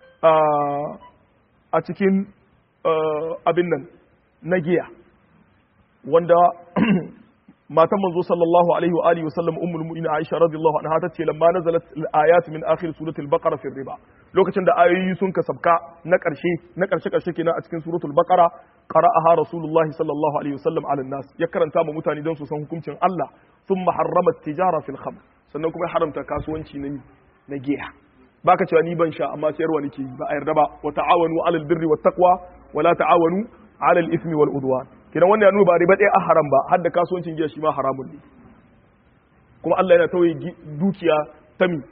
a cikin abin nan na giya wanda matan manzo sallallahu alaihi wa alihi wasallam ummul mu'minin Aisha radiyallahu anha tace lamma nazalat al-ayat min akhir surati al-baqara fi riba lokacin da ayoyi sun ka sabka na karshe na karshe karshe kenan a cikin suratul baqara qara'aha rasulullahi sallallahu alaihi wasallam ala nas ya karanta ma mutane don su san hukuncin Allah thumma harrama at-tijara fil khamr sannan kuma ya haramta kasuwanci na na giya baka cewa ni ban sha amma sayarwa nake yi ba a yarda ba wa ta'awanu alal birri wat taqwa wa la ta'awanu alal ismi wal udwan kidan wannan ya nuna ba riba ɗaya a haram ba har da kasuwancin giya shi ma haramun ne kuma Allah yana tawaye dukiya ta mi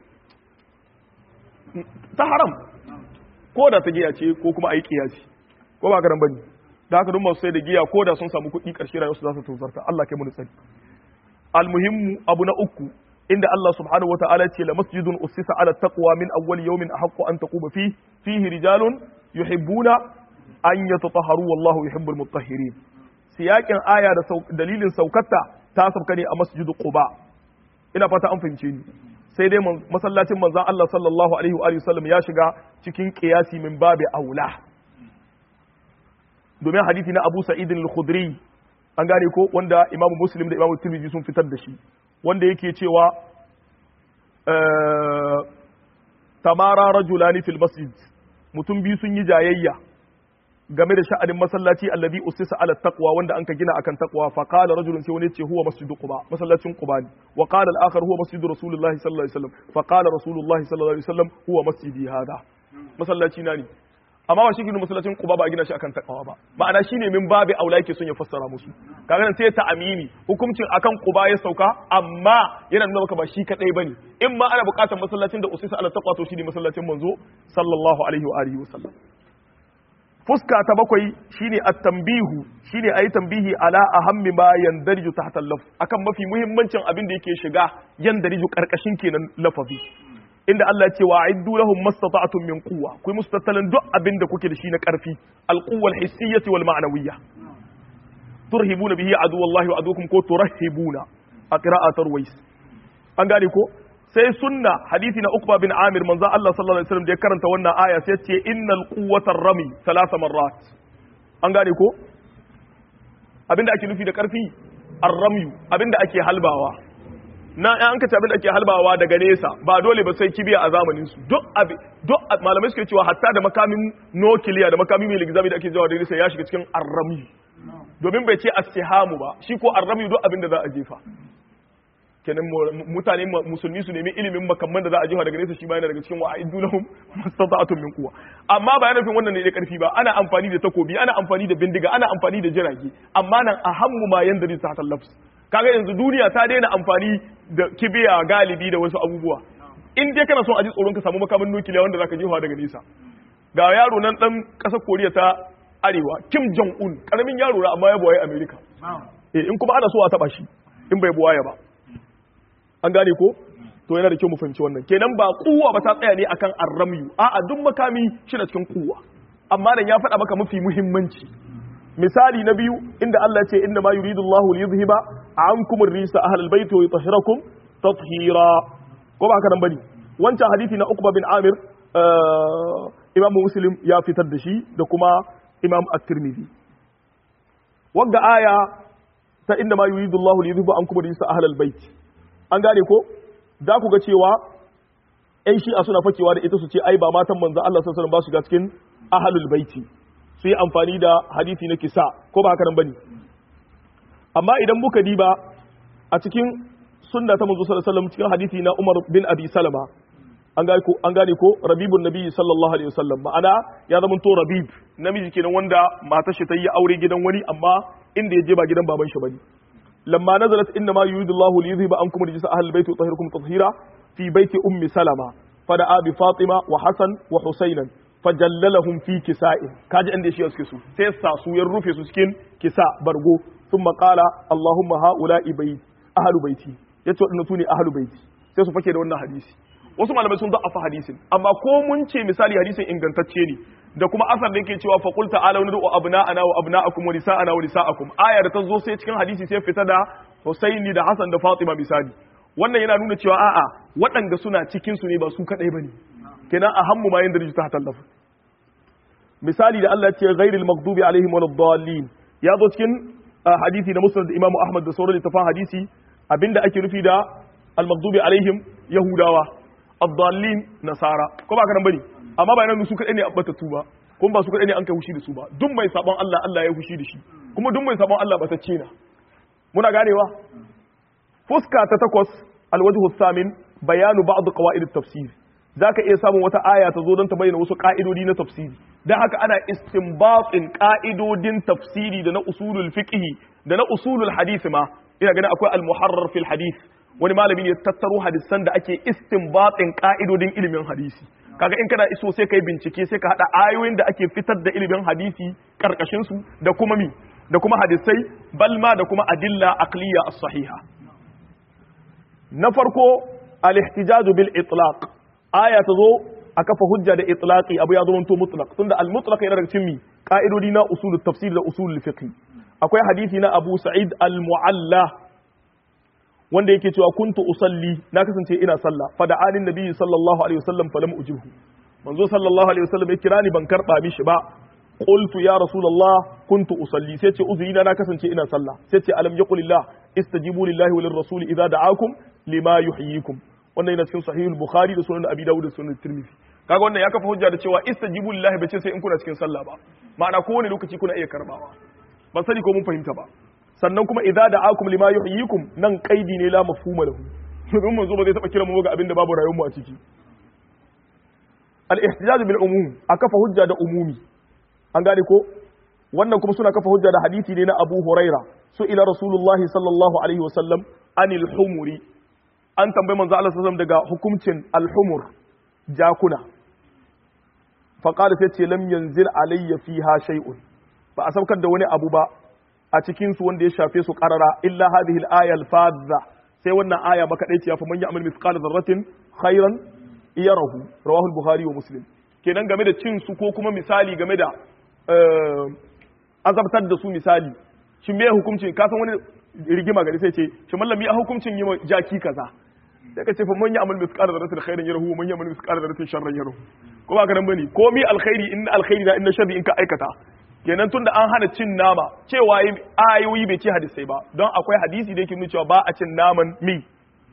ta haram ko da ta giya ce ko kuma a yi kiyasi ko ba garan bane da haka duk masu sai da giya ko da sun samu kuɗi ƙarshe rayuwarsu za su tozarta Allah kai mu tsari almuhimmu abu na uku inda Allah subhanahu wa ta'ala ce la masjidun ussisa ala taqwa min awwal yawmin ahaqqu an taquma fi fihi rijalun yuhibbuna an yatatahharu wallahu yuhibbul mutahhirin siyakin aya da dalilin saukarta ta sauka ne a masjidu quba ina fata an fahimce ni sai dai masallacin manzon Allah sallallahu alaihi wa sallam ya shiga cikin qiyasi min babi aula domin hadisi na Abu Sa'id al-Khudri an gane ko wanda Imam Muslim da Imam Tirmidhi sun fitar da shi wanda yake cewa tamara rajulani fil masjid mutum biyu sun yi jayayya game da sha'anin masallaci alladhi usisa ala taqwa wanda anka gina akan taqwa fa qala rajulun sai wani ce huwa masjidu quba masallacin quba ne wa qala al-akhar huwa masjidu rasulillahi sallallahu alaihi wasallam fa qala rasulullahi sallallahu alaihi wasallam huwa masjidi hada masallaci na ne amma ba shi gina masallacin quba ba a gina shi akan taqwa ba ma'ana shine min babi aula yake son ya fassara musu kaga nan sai ta amini hukuncin akan quba ya sauka amma yana nuna maka ba shi kadai bane in ma ana bukatar masallacin da usisa ala taqwa to shine masallacin manzo sallallahu alaihi wa alihi wasallam fuska ta bakwai shine at-tanbihu shine ayi tambihi ala ahammi ma yandariju tahta al-laf akan mafi muhimmancin abin da yake shiga yandariju karkashin kenan lafazi inda Allah ya ce wa aiddu lahum mastata'tum min quwwa ku mustattalan duk abin da kuke da shi na karfi al-quwwa al-hissiyyah wal ma'nawiyyah turhibuna bihi aduwallahi wa adukum ko turahibuna a qira'atar wais an gane ko sai sunna hadisi na Uqba bin Amir manzo Allah sallallahu alaihi wasallam da ya karanta wannan aya sai ce innal quwwatar rami thalatha marrat an gane ko abinda ake nufi da karfi ar-ramyu abinda ake halbawa na an ka abin da ake halbawa daga nesa ba dole ba sai kibiya a zamanin su duk abi duk malamai suke cewa hatta da makamin nukiliya da makamin mai ligzami da ake jawa da nesa ya shiga cikin arrami domin bai ce as-sihamu ba shi ko arrami duk abin da za a jefa kenan mutane musulmi su nemi ilimin makamman da za a jefa daga nesa shi ba yana daga cikin wa'iddu lahum mastata'atun min quwwa amma ba yana nufin wannan ne da karfi ba ana amfani da takobi ana amfani da bindiga ana amfani da jirage amma nan ahammu ma yanda zai ta lafs kaga yanzu duniya ta daina amfani da kibiya galibi da wasu abubuwa in dai kana son a ji tsoron ka samu makamin nukiliya wanda zaka jefa daga nesa ga yaro nan dan kasar koriya ta arewa kim jong un karamin yaro ra amma ya buwaye america eh in kuma ana so a taba shi in bai buwaye ba an gane ko to yana da kyau mu fahimci wannan kenan ba kuwa ba ta tsaya ne akan arramyu a'a duk makami shi na cikin kuwa amma nan ya faɗa maka mafi muhimmanci misali na biyu inda Allah ya ce inna ma yuridu Allahu li yuzhiba ankum ar-risa ahlal bayt wa yutahhirakum tathira ko ba haka nan bane wancan hadisi na Uqba bin Amir Imam Muslim ya fitar da shi da kuma Imam At-Tirmidhi wanda aya ta inna ma yuridu Allahu li yuzhiba ankum ar-risa ahlal bayt an gane ko za ku ga cewa ‘yan shi'a suna fakewa da ita su ce ai ba matan manzo Allah sassanin ba su ga cikin ahalul baiti su yi amfani da hadisi na kisa ko ba haka nan bane amma idan muka diba a cikin sunna ta manzo sallallahu alaihi wasallam cikin hadisi na Umar bin Abi Salama an gane ko an gane ko rabibun nabi sallallahu alaihi wasallam ma'ana ya zama to rabib namiji kenan wanda matar shi ta yi aure gidan wani amma inda ya je ba gidan baban shi bane لما نزلت انما يريد الله ليذهب عنكم رجس اهل البيت ويطهركم تطهيرا في بيت ام سلمة فدعا بفاطمه وحسن وحسينا فجللهم في كساء كاجي عند شيء suke su sai sa su ya rufe su cikin kisa bargo ثم قال اللهم هؤلاء بيت اهل بيتي yace wadannan sune ahlu baiti sai su fake da wannan hadisi wasu malamai sun da'afa hadisin amma ko mun ce misali hadisin ingantacce ne da kuma asar da yake cewa faqul ta'ala wa nad'u abna'ana wa abna'akum wa nisa'ana wa nisa'akum aya da ta zo sai cikin hadisi sai fita da Husaini da Hassan da Fatima misali wannan yana nuna cewa a'a waɗanda suna cikin su ne ba su kadai bane kenan a hammu ma yanda rijista tallafa misali da Allah ya ce ghairil maghdubi alaihim waladdallin ya zo cikin hadisi da Musnad Imam Ahmad da sauran littafan hadisi abinda ake nufi da al-maghdubi alaihim yahudawa ad-dallin nasara ko ba ka nan bane amma ba yana su kadai ne abbatattu ba kuma ba su kadai ne an kai hushi da su ba duk mai sabon Allah Allah ya hushi da shi kuma duk mai sabon Allah batacce na muna ganewa fuska ta takwas alwajhu thamin bayanu ba'd qawaid at-tafsir zaka iya samun wata aya ta zo don ta bayyana wasu ka'idodi na tafsiri dan haka ana istinbatin ka'idodin tafsiri da na usulul fiqh da na usulul hadith ma ina ganin akwai al-muharrar fil hadith wani malami ne tattaro hadisan da ake istinbatin ka'idodin ilimin hadisi kaga in kana iso sai kai bincike sai ka hada ayoyin da ake fitar da ilimin hadisi karkashin su da kuma mi da kuma hadisai balma da kuma adilla aqliya as-sahiha na farko al-ihtijaj bil itlaq aya ta zo a kafa hujja da itlaqi abu ya zama to mutlaq tunda al-mutlaq yana daga cikin mi ka'idodi na usulul tafsir da usulul fiqh akwai hadisi na Abu Sa'id al-Mu'alla wanda yake cewa kuntu usalli na kasance ina sallah fa da alin nabi sallallahu alaihi wasallam falam ujibhu manzo sallallahu alaihi wasallam ya kira ni ban karba mishi ba qultu ya rasulullah kuntu usalli sai ce uzuri na kasance ina sallah sai ce alam yaqulillah istajibu lillahi walir rasul idza da'akum lima yuhyikum wannan yana cikin sahih al-bukhari da sunan abi dawud da sunan tirmidhi kaga wannan ya kafa hujja da cewa istajibu lillahi bace sai in kuna cikin sallah ba ma'ana kowane lokaci kuna iya karbawa ban sani ko mun fahimta ba sannan kuma idza da'akum lima yuhyikum nan qaidi ne la mafhuma lahu domin manzo ba zai taba kira mu ga abin da babu rayuwar mu a ciki al-ihtijaj bil umum a kafa hujja da umumi an gane ko wannan kuma suna kafa hujja da hadisi ne na Abu Huraira su ila Rasulullah sallallahu alaihi wa sallam anil humuri an tambayi manzo Allah sallallahu daga hukuncin al-humur jakuna fa qala sai ce lam yanzil alayya fiha shay'un ba a saukar da wani abu ba a cikin su wanda ya shafe su qarara illa hadhihi al-aya al-fadha sai wannan aya maka dai ya fa man ya'mal mithqala dharratin khairan yarahu rawahu al-bukhari wa muslim kenan game da cin su ko kuma misali game da azabtar da su misali shi me hukuncin ka san wani rigima gari sai ce shi mallami a hukuncin yi jaki kaza sai ka ce fa man ya'mal mithqala dharratin khairan yarahu wa man ya'mal mithqala dharratin sharran yarahu ko ba ka nan bane komi alkhairi in alkhairi da in sharri in ka aikata kenan tunda an hana cin nama cewa ayoyi bai ce hadisai ba don akwai hadisi da yake nuna cewa ba a cin naman mi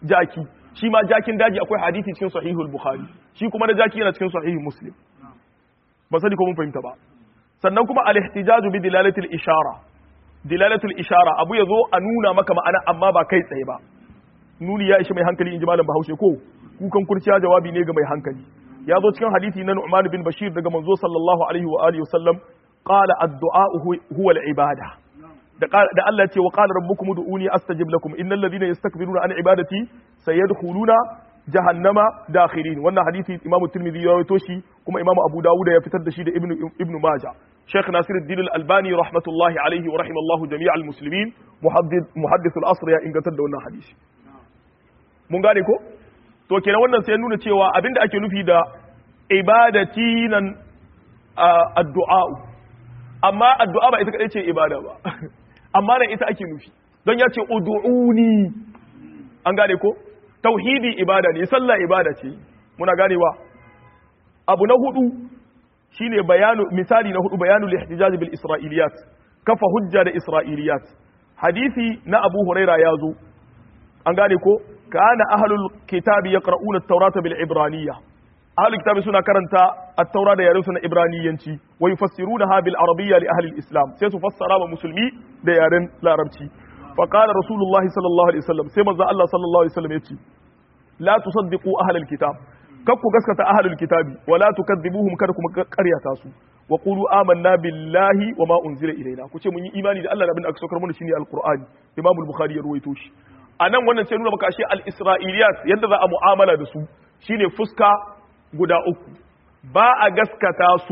jaki shi ma jakin daji akwai hadisi cikin sahihul bukhari shi kuma na jaki yana cikin sahihul muslim ba sani ko mun fahimta ba sannan kuma al-ihtijaju bi dilalatil ishara dilalatul ishara abu ya zo a nuna maka ma'ana amma ba kai tsaye ba nuni ya ishi mai hankali in ji malam bahaushe ko kukan kurciya jawabi ne ga mai hankali ya zo cikin hadisi na Nu'man bin Bashir daga manzo sallallahu alaihi wa alihi wasallam qala ad-du'a huwa al-ibada da da Allah ce wa qala rabbukum ud'uni astajib lakum innal ladhina yastakbiruna an ibadati sayadkhuluna jahannama dakhirin wannan hadisi Imam Tirmidhi ya rawaito shi kuma Imam Abu Dawud ya fitar da shi da Ibn Ibn Majah Sheikh Nasiruddin Al-Albani rahmatullahi alaihi wa rahimallahu jami'al muslimin muhaddith muhaddith al-asr ya ingantar da wannan hadisi mun gane ko to kenan wannan sai nuna cewa abinda ake nufi da ibadati nan addu'a amma addu'a ba ita kadai ce ibada ba amma nan ita ake nufi don ya ce ud'uni an gane ko tauhidi ibada ne sallah ibada ce muna ganewa abu na hudu shine bayanu misali na hudu bayanu lihtijaj bil isra'iliyat kafa hujja da isra'iliyat hadisi na abu huraira ya zo an gane ko kana ahlul kitabi yaqra'una at-taurata bil ibraniyya ahlul kitabi suna karanta at-taura da yaren su na ibraniyanci wa yufassirunaha bil arabiyya li ahli al-islam sai su fassara wa musulmi da yaren larabci fa qala rasulullahi sallallahu alaihi wasallam sai manzo Allah sallallahu alaihi wasallam yace la tusaddiqu ahlul kitab kar ku gaskata ahlul kitabi wa la tukadzibuhum kar ku karyata su wa qulu amanna billahi wa ma unzila ilaina ku ce mun yi imani da Allah da abin da aka saukar mana shine alqur'ani imam al-bukhari ya ruwaito shi anan wannan sai nuna maka ashe al-isra'iliyat yadda za a mu'amala da su shine fuska guda uku ba a gaskata su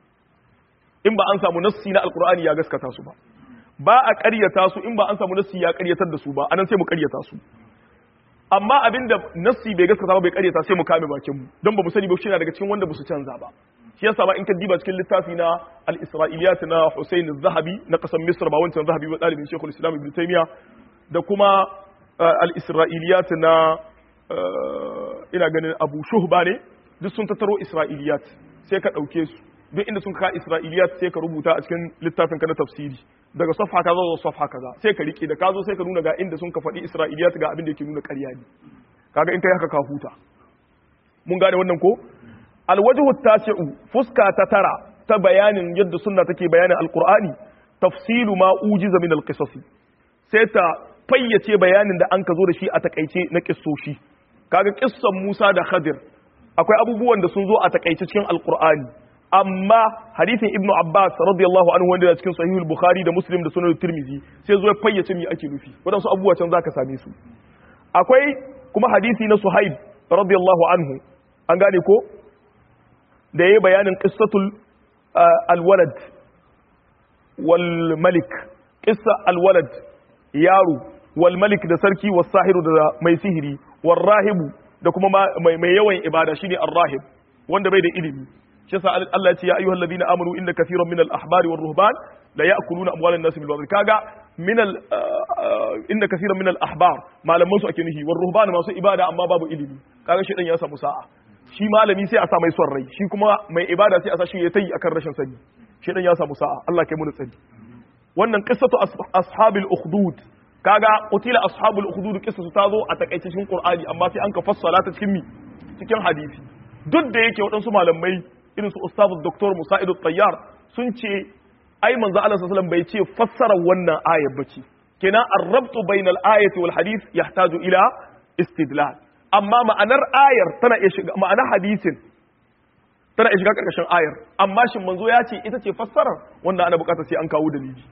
in ba an samu nassi na alqur'ani ya gaskata su ba ba a ƙaryata su in ba an samu nassi ya ƙaryatar da su ba anan sai mu ƙaryata su amma abinda nassi bai gaskata ba bai ƙaryata sai mu kame bakin mu don ba mu sani ba shi na daga cikin wanda ba su canza ba shi yasa ba in ka diba cikin littafi na al-isra'iliyat na Hussein az-Zahabi na kasan Misr ba wancan Zahabi ba dalibin Sheikhul Islam Ibn Taymiyyah da kuma al-isra'iliyat na ina ganin Abu Shuhba ne duk sun tattaro isra'iliyat sai ka dauke su duk inda sun ka isra'iliyat sai ka rubuta a cikin littafin ka na tafsiri daga safha kaza zuwa safha kaza sai ka rike da ka zo sai ka nuna ga inda sun ka faɗi isra'iliyat ga abin da yake nuna ƙarya ne kaga in kai haka ka huta mun gane wannan ko alwajhu tasi'u fuska ta tara ta bayanin yadda sunna take bayanin alqur'ani tafsilu ma ujiza min alqisasi sai ta fayyace bayanin da an ka zo da shi a takaice na kissoshi kaga kissan Musa da Khadir akwai abubuwan da sun zo a takaice cikin alqur'ani amma hadithin Ibn Abbas radiyallahu anhu wanda da cikin sahihul Bukhari da Muslim da Sunan Tirmidhi sai zo ya fayyace me ake nufi wadansu abubuwa can zaka same su akwai kuma hadisi na Suhaib radiyallahu anhu an gane ko da yayi bayanin qissatul alwalad wal malik qissa alwalad yaro wal malik da sarki was sahiru da mai sihiri wal rahibu da kuma mai yawan ibada shine ar-rahib wanda bai da ilimi shi yasa Allah ya ce ya ayyuhal ladina amanu inna kathiran minal ahbari war ruhban la ya'kuluna amwalan nas bil batil kaga minal inna kathiran minal ahbar malaman su ake nufi war ruhban masu ibada amma babu ilimi kaga shedan ya samu sa'a shi malami sai a sa mai son rai shi kuma mai ibada sai a sa shi ya tayi akan rashin sani shedan ya samu sa'a Allah kai mu tsari wannan qissatu ashabil ukhdud kaga qutila ashabul ukhdud qissatu ta zo a takaice cikin qur'ani amma sai an ka fassala ta cikin mi cikin hadisi duk da yake waɗansu malamai irin su ustazu doktor musa'idu tayyar sun ce ai manzo Allah sallallahu bai ce fassara wannan ayar bace kenan ar-rabtu bainal ayati wal hadith yahtaju ila istidlal amma ma'anar ayar tana iya shiga ma'anar hadisin tana iya shiga karkashin ayar amma shin manzo ya ce ita ce fassarar wanda ana bukata sai an kawo dalili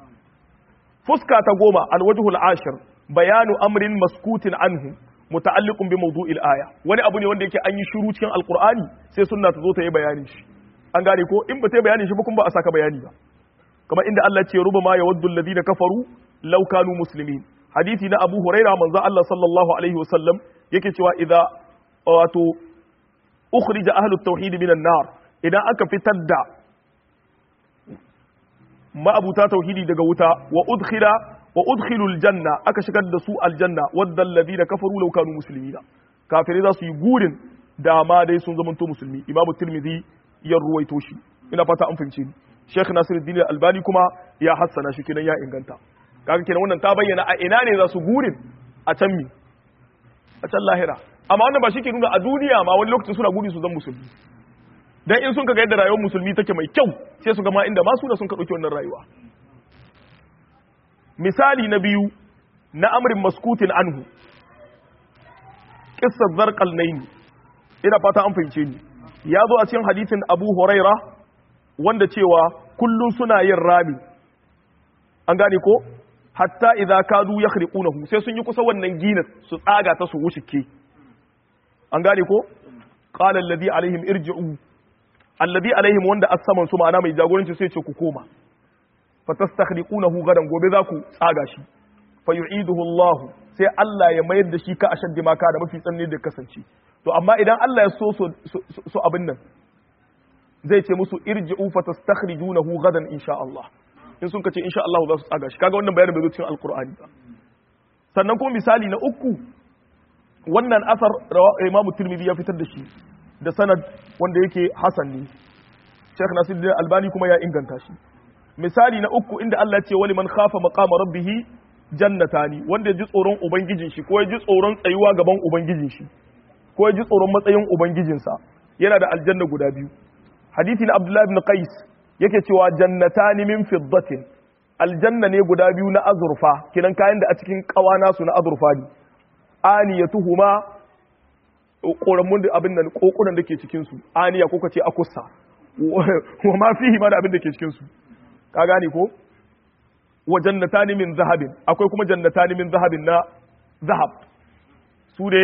fuska ta goma alwajhul ashir bayanu amrin maskutin anhu muta'alliqun bi mawdu'il aya wani abu ne wanda yake an yi shiru cikin alqur'ani sai sunna ta zo ta yi bayanin shi an gane ko in ba ta yi bayanin shi ba kuma ba a saka bayani ba kamar inda Allah ce ruba ma yawaddu alladhina kafaru law kanu muslimin hadisi na Abu Huraira manzo Allah sallallahu alaihi wasallam yake cewa idza wato ukhrija ahlu at-tauhid minan nar idan aka fitar da ma'abuta tauhidi daga wuta wa udkhila wa udkhilu aljanna aka shigar da su aljanna wadda alladhina kafaru law kanu muslimina kafirai za su yi gurin da ma dai sun zama to musulmi imam tirmidhi ya ruwaito shi ina fata an fahimce ni sheikh nasiruddin albani kuma ya hassana shi kenan ya inganta kaga kenan wannan ta bayyana a ina ne za su gurin a can mi a can lahira amma wannan ba shi ke nuna a duniya ma wani lokacin suna gudu su zan musulmi dan in sun kaga yadda rayuwar musulmi take mai kyau sai su ga ma inda masu da sun ka dauki wannan rayuwa misali na biyu na amrin maskutin anhu qissar zarqalnaini ina fata an fahimce ni ya zo a cikin hadisin Abu Huraira wanda cewa kullum suna yin rami an gane ko hatta idza kadu yakhriqunahu sai sun yi kusa wannan ginin su tsaga ta su wushike an gane ko qala alladhi alaihim irji'u alladhi alaihim wanda as-saman su ma'ana mai jagoranci sai ce ku koma fatastakhriqunahu gadan gobe za ku tsaga shi fa yu'iduhu Allah sai Allah ya mayar da shi ka ashaddi maka da mafi tsanani da kasance to amma idan Allah ya so so abin nan zai ce musu irji'u fatastakhrijunahu gadan insha Allah in sun kace insha Allah za su tsaga shi kaga wannan bayanin bai zo cikin alqur'ani ba sannan kuma misali na uku wannan asar Imam Tirmidhi ya fitar da shi da sanad wanda yake hasan ne Sheikh Nasiruddin Albani kuma ya inganta shi misali na uku inda Allah ya ce wali man khafa maqama rabbih jannatani wanda ya ji tsoron ubangijin shi ko ya ji tsoron tsayuwa gaban ubangijin shi ko ya ji tsoron matsayin ubangijinsa yana da aljanna guda biyu hadisi na Abdullah ibn Qais yake cewa jannatani min fiddatin aljanna ne guda biyu na azurfa kinan kayan da a cikin kawana su na azurfa ne aniyatuhuma koramun da abin nan kokunan da ke cikin su aniya ko kace akussa wa ma fihi ma da abin da ke cikin su ka gane ko wa jannatani min zahabin akwai kuma jannatani min zahabin na zahab su ne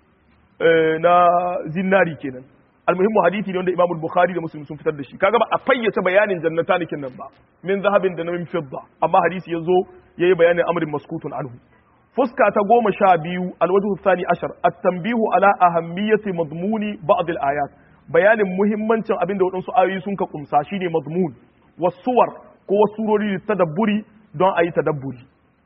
na zinari kenan almuhimmu hadisi ne wanda Imam Bukhari da Muslim sun fitar da shi kaga ba a fayyace bayanin jannatani kin nan ba min zahabin da na min fidda amma hadisi yazo yayi bayanin amrin maskutun anhu fuska ta goma sha biyu alwajhu thani ashar at-tanbihu ala ahammiyati madmuni ba'd al-ayat bayanin muhimmancin abinda waɗansu ayoyi sun ka kumsa shine madmun wasuwar ko wasu surori da tadabburi don a yi tadabburi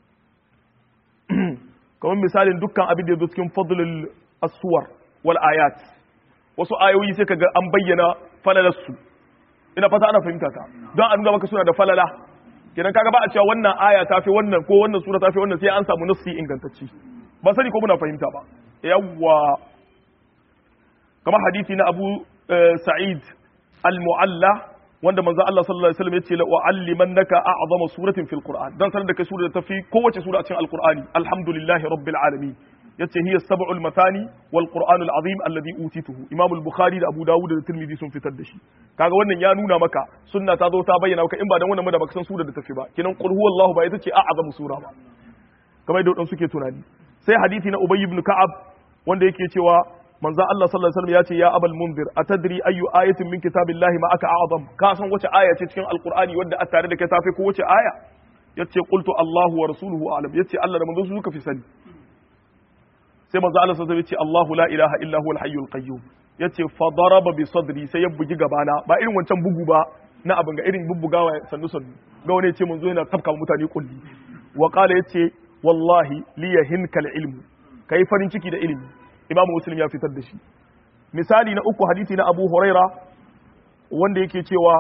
kamar misalin dukkan abin da ya zo cikin fadlul asuwar wal ayat wasu ayoyi sai kaga an bayyana falalarsu ina fata ana fahimta ta don a nuna maka suna da falala kenan kaga ba a cewa wannan aya ta fi wannan ko wannan sura ta fi wannan sai an samu nassi ingantacci ba sani ko muna fahimta ba yawwa kamar hadisi na Abu Sa'id al-Mu'alla wanda manzo Allah sallallahu alaihi wasallam yace la u'allimannaka a'zama suratin fil Qur'an dan sanar da kai sura da tafi kowace sura a cikin Al-Qur'ani alhamdulillahi rabbil alamin yace hiya sab'ul mathani wal Qur'anul azim alladhi utituhu Imam al-Bukhari da Abu Dawud da Tirmidhi sun fitar da shi kaga wannan ya nuna maka sunna ta zo ta bayyana maka in ba dan wannan da baka san sura da tafi ba kinan qul huwallahu ba ita ce a'zamu sura ba kamar yadda suke tunani sai hadisi na Ubay ibn Ka'ab wanda yake cewa manzo Allah sallallahu alaihi wasallam ya ce ya abal munzir atadri ayu ayatin min kitabillahi ma aka a'zam ka san wace aya ce cikin alqur'ani wadda a tare da kai tafi ko wace aya yace qultu Allahu wa rasuluhu a'lam yace Allah da manzo su suka fi sani sai manzo Allah sallallahu alaihi wasallam yace Allahu la ilaha illa huwal hayyul qayyum yace fa daraba bi sadri sai ya bugi gabana ba irin wancan bugu ba na abin ga irin bubbugawa sannu sannu ga wani yace manzo yana tafka mutane kulli wa qala yace wallahi liyahinkal ilmu kai farin ciki da ilimi imam muslim ya fitar da shi misali na uku hadisi na abu huraira wanda yake cewa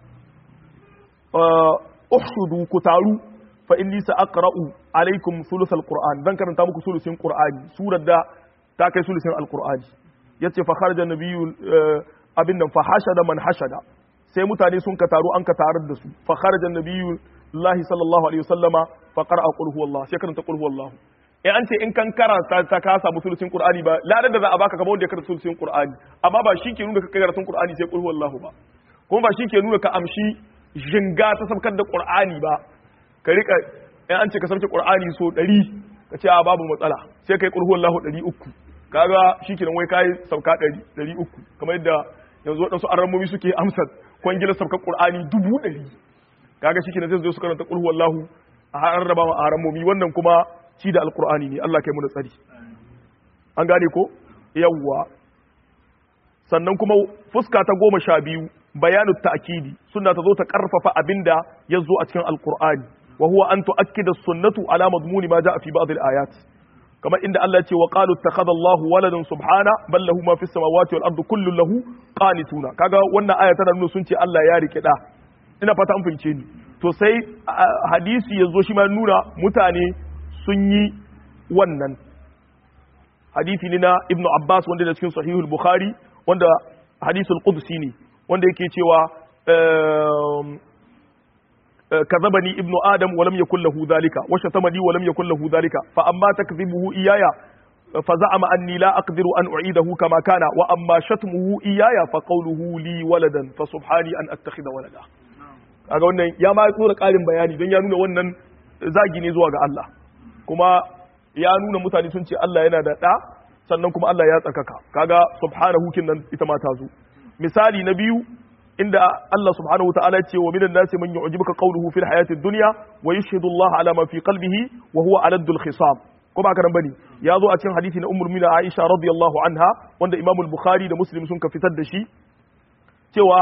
uhshudu ku taru fa inni sa'aqra'u alaikum thuluthal qur'an dan karanta muku sulusin qur'ani surar da ta kai sulusin alqur'ani yace fa kharaja nabiyyu abin nan fa hashada man hashada sai mutane sun ka taru an ka tarar da su fa kharaja nabiyyu Allah sallallahu alaihi wasallama fa qara'a qul huwallahu sai karanta qul huwallahu eh an ce in kan karanta ta ka samu sulusin qur'ani ba ladan da za a baka kamar wanda ya karanta sulusin qur'ani amma ba shi ke nuna ka karatun qur'ani sai qul huwallahu ba kuma ba shi ke nuna ka amshi jinga ta sabkar da qur'ani ba ka rika in an ce ka sabke qur'ani so 100 ka ce a babu matsala sai kai qul huwallahu 300 kaga shikenan wai kai sauka 100 300 kamar yadda yanzu wadansu arramomi suke amsa kwangilar sabkar qur'ani 100 kaga shikenan sai su zo su karanta qul huwallahu a harraba ma arramomi wannan kuma ci da alkur'ani ne Allah kai mu da tsari an gane ko yawwa sannan kuma fuska ta goma sha biyu bayanu ta'kidi sunna ta zo ta karfafa abinda ya zo a cikin alkur'ani wa huwa an tu'akkida sunnatu ala madmuni ma ja'a fi ba'd al-ayat kamar inda Allah ya ce wa qalu ittakhadha Allah waladan subhana bal lahu ma fis samawati wal ardi kullu lahu qanituna kaga wannan aya tana nuna sun ce Allah ya rike da ina fata an fahimce ni to sai hadisi ya zo shi ma nuna mutane sun yi wannan hadisi ne na ibnu abbas wanda da cikin sahihul bukhari wanda hadisul qudsi ne wanda yake cewa كذبني ابن آدم ولم يكن له ذلك وشتمني ولم يكن له ذلك فأما تكذبه إياي فزعم أني لا أقدر أن أعيده كما كان وأما شتمه إياي فقوله لي ولدا فسبحاني أن أتخذ ولدا kaga wannan ya ma tsora ƙarin bayani don ya nuna wannan zagi ne zuwa ga Allah kuma ya nuna mutane sun ce Allah yana da ɗa sannan kuma Allah ya tsakaka kaga subhanahu kin nan ita ma ta zo misali na biyu inda Allah subhanahu wataala ce wa minan nasi man yu'jibuka qawluhu fil hayatid dunya wa yashhadu Allah ala ma fi qalbihi wa huwa aladul khisam ko ba karan bane ya zo a cikin hadisi na ummul mu'minin Aisha radiyallahu anha wanda Imam al-Bukhari da Muslim sun ka fitar da shi cewa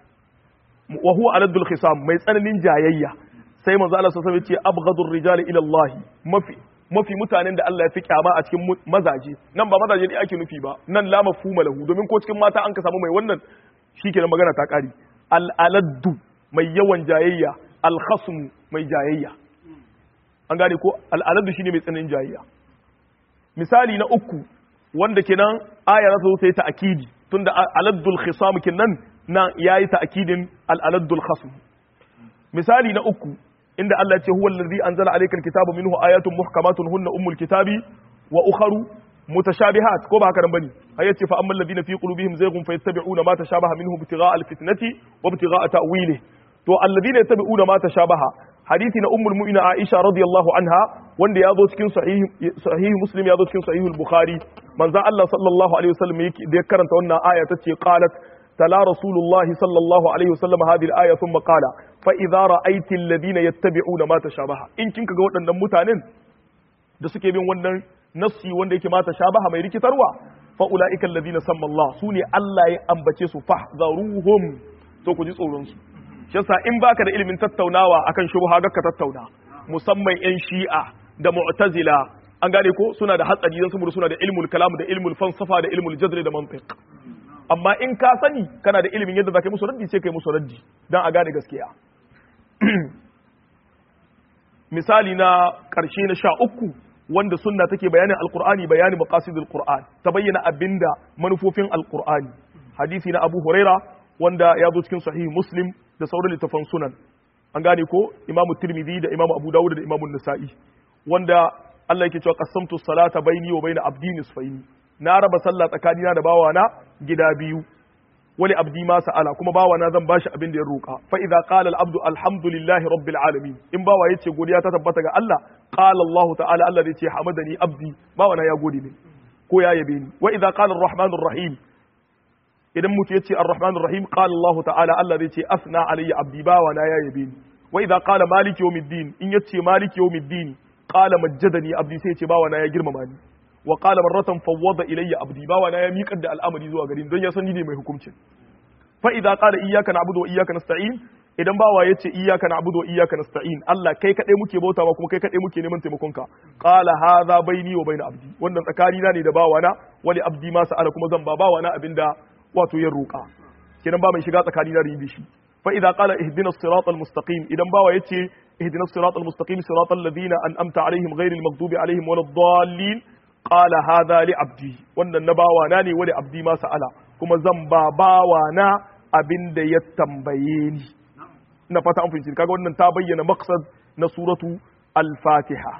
wa huwa aladul khisam mai tsananin jayayya sai manzo Allah sallallahu alaihi wasallam ya ce abghadur rijali ila Allah mafi mafi mutanen da Allah ya fi kyama a cikin mazaje nan ba mazaje ne ake nufi ba nan la mafhuma lahu domin ko cikin mata an ka samu mai wannan shikenan magana ta kare al-aladdu mai yawan jayayya al-khasm mai jayayya an gane ko al-aladdu shine mai tsananin jayayya misali na uku wanda kenan aya za ta zo ta yi ta'kidi tunda aladdul khisam kenan nan yayi ta'kidin al-aladdul khasm misali na uku inda Allah ce huwa allazi anzala alayka alkitaba minhu ayatun muhkamatun hunna ummul kitabi wa ukharu mutashabihat ko ba haka nan bane ai yace fa ammal ladina fi qulubihim zayghun fayattabi'una ma tashabaha minhu ibtigha'a alfitnati wa ibtigha'a ta'wilihi to alladina yattabi'una ma tashabaha hadisi na ummul mu'mina Aisha radiyallahu anha wanda ya zo cikin sahih sahih muslim ya zo cikin sahih al-bukhari manzo Allah sallallahu alaihi wasallam yake da ya karanta wannan aya tace qalat تلا رسول الله صلى الله عليه وسلم هذه الآية ثم قال فإذا رأيت الذين يتبعون ما تشابه إن كنك قوة أن متانين da suke bin wannan nassi wanda yake mata shabaha mai rikitarwa fa ulaika alladhina samma Allah sune Allah ya ambace su fahzaruhum to ku ji tsoron su shi yasa in baka da ilimin tattaunawa akan shubha ga ka tattauna musamman yan shi'a da mu'tazila an gane ko suna da hatsari dan saboda suna da ilmul kalam da ilmul falsafa da ilmul jadl da mantiq amma in ka sani kana da ilimin yadda za ka yi musu raddi sai ka yi musu raddi don a gane gaskiya misali na ƙarshe na sha uku wanda sunna take bayanin alkur'ani bayanin maqasidul qur'an ta bayyana abinda manufofin alkur'ani hadisi na abu huraira wanda ya zo cikin sahih muslim da sauran littafan sunan an gane ko imamu tirmidhi da imamu abu dawud da imamu nasa'i wanda Allah yake cewa qasamtu salata baini wa baina abdi nisfaini na raba sallah tsakanina da bawana gida biyu wani abdi ma sa'ala kuma bawana zan bashi abin da ya roka fa idza qala al abdu alhamdulillahi rabbil alamin in bawa yace godiya ta tabbata ga Allah qala Allah ta'ala Allah yace hamadani abdi bawana ya gode min ko ya yabe ni wa idza qala arrahmanur rahim idan mutu yace arrahmanur rahim qala Allah ta'ala Allah yace asna alayya abdi bawana ya yabe ni wa idza qala maliki yawmiddin in yace maliki yawmiddin qala majjadani abdi sai yace bawana ya girmama ni wa qala marratan fawwada ilayya abdi bawa na ya miƙar da al'amari zuwa gari don ya san ni ne mai hukuncin fa idza qala iyyaka na'budu wa iyyaka nasta'in idan bawa yace iyyaka na'budu wa iyyaka nasta'in Allah kai kadai muke bautawa kuma kai kadai muke neman taimakon ka qala hadha baini wa baina abdi wannan tsakani na ne da bawa na wali abdi ma sa'ala kuma zan ba bawa na abinda wato ya roƙa kenan ba mai shiga tsakani na da shi fa idza qala ihdina as-siratal mustaqim idan bawa yace ihdina as-siratal mustaqim siratal ladina an'amta alaihim ghairil maghdubi alaihim waladdallin qala hadha li abdi wannan na bawa na ne wani abdi ma sa'ala kuma zan ba bawa na abinda ya tambaye ni ina fata an fahimci kaga wannan ta bayyana maqsad na suratu al-fatiha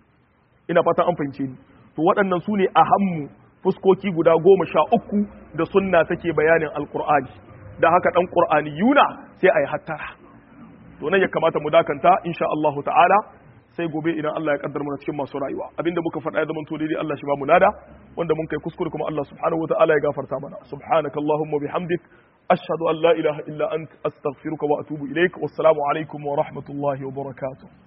ina fata an fahimci ni to waɗannan su ne ahammu fuskoki guda goma sha uku da sunna take bayanin alqur'ani da haka dan qur'ani yuna sai ayi hattara to nan ya kamata mu dakanta insha Allah ta'ala sai gobe idan Allah ya kaddar mana cikin masu rayuwa abinda muka faɗa ya zama to daidai Allah shi ba mu lada wanda mun kai kuskure kuma Allah subhanahu wa ta'ala ya gafarta mana subhanaka allahumma bihamdik ashhadu an la ilaha illa ant astaghfiruka wa atubu ilaik wassalamu alaikum wa rahmatullahi wa barakatuh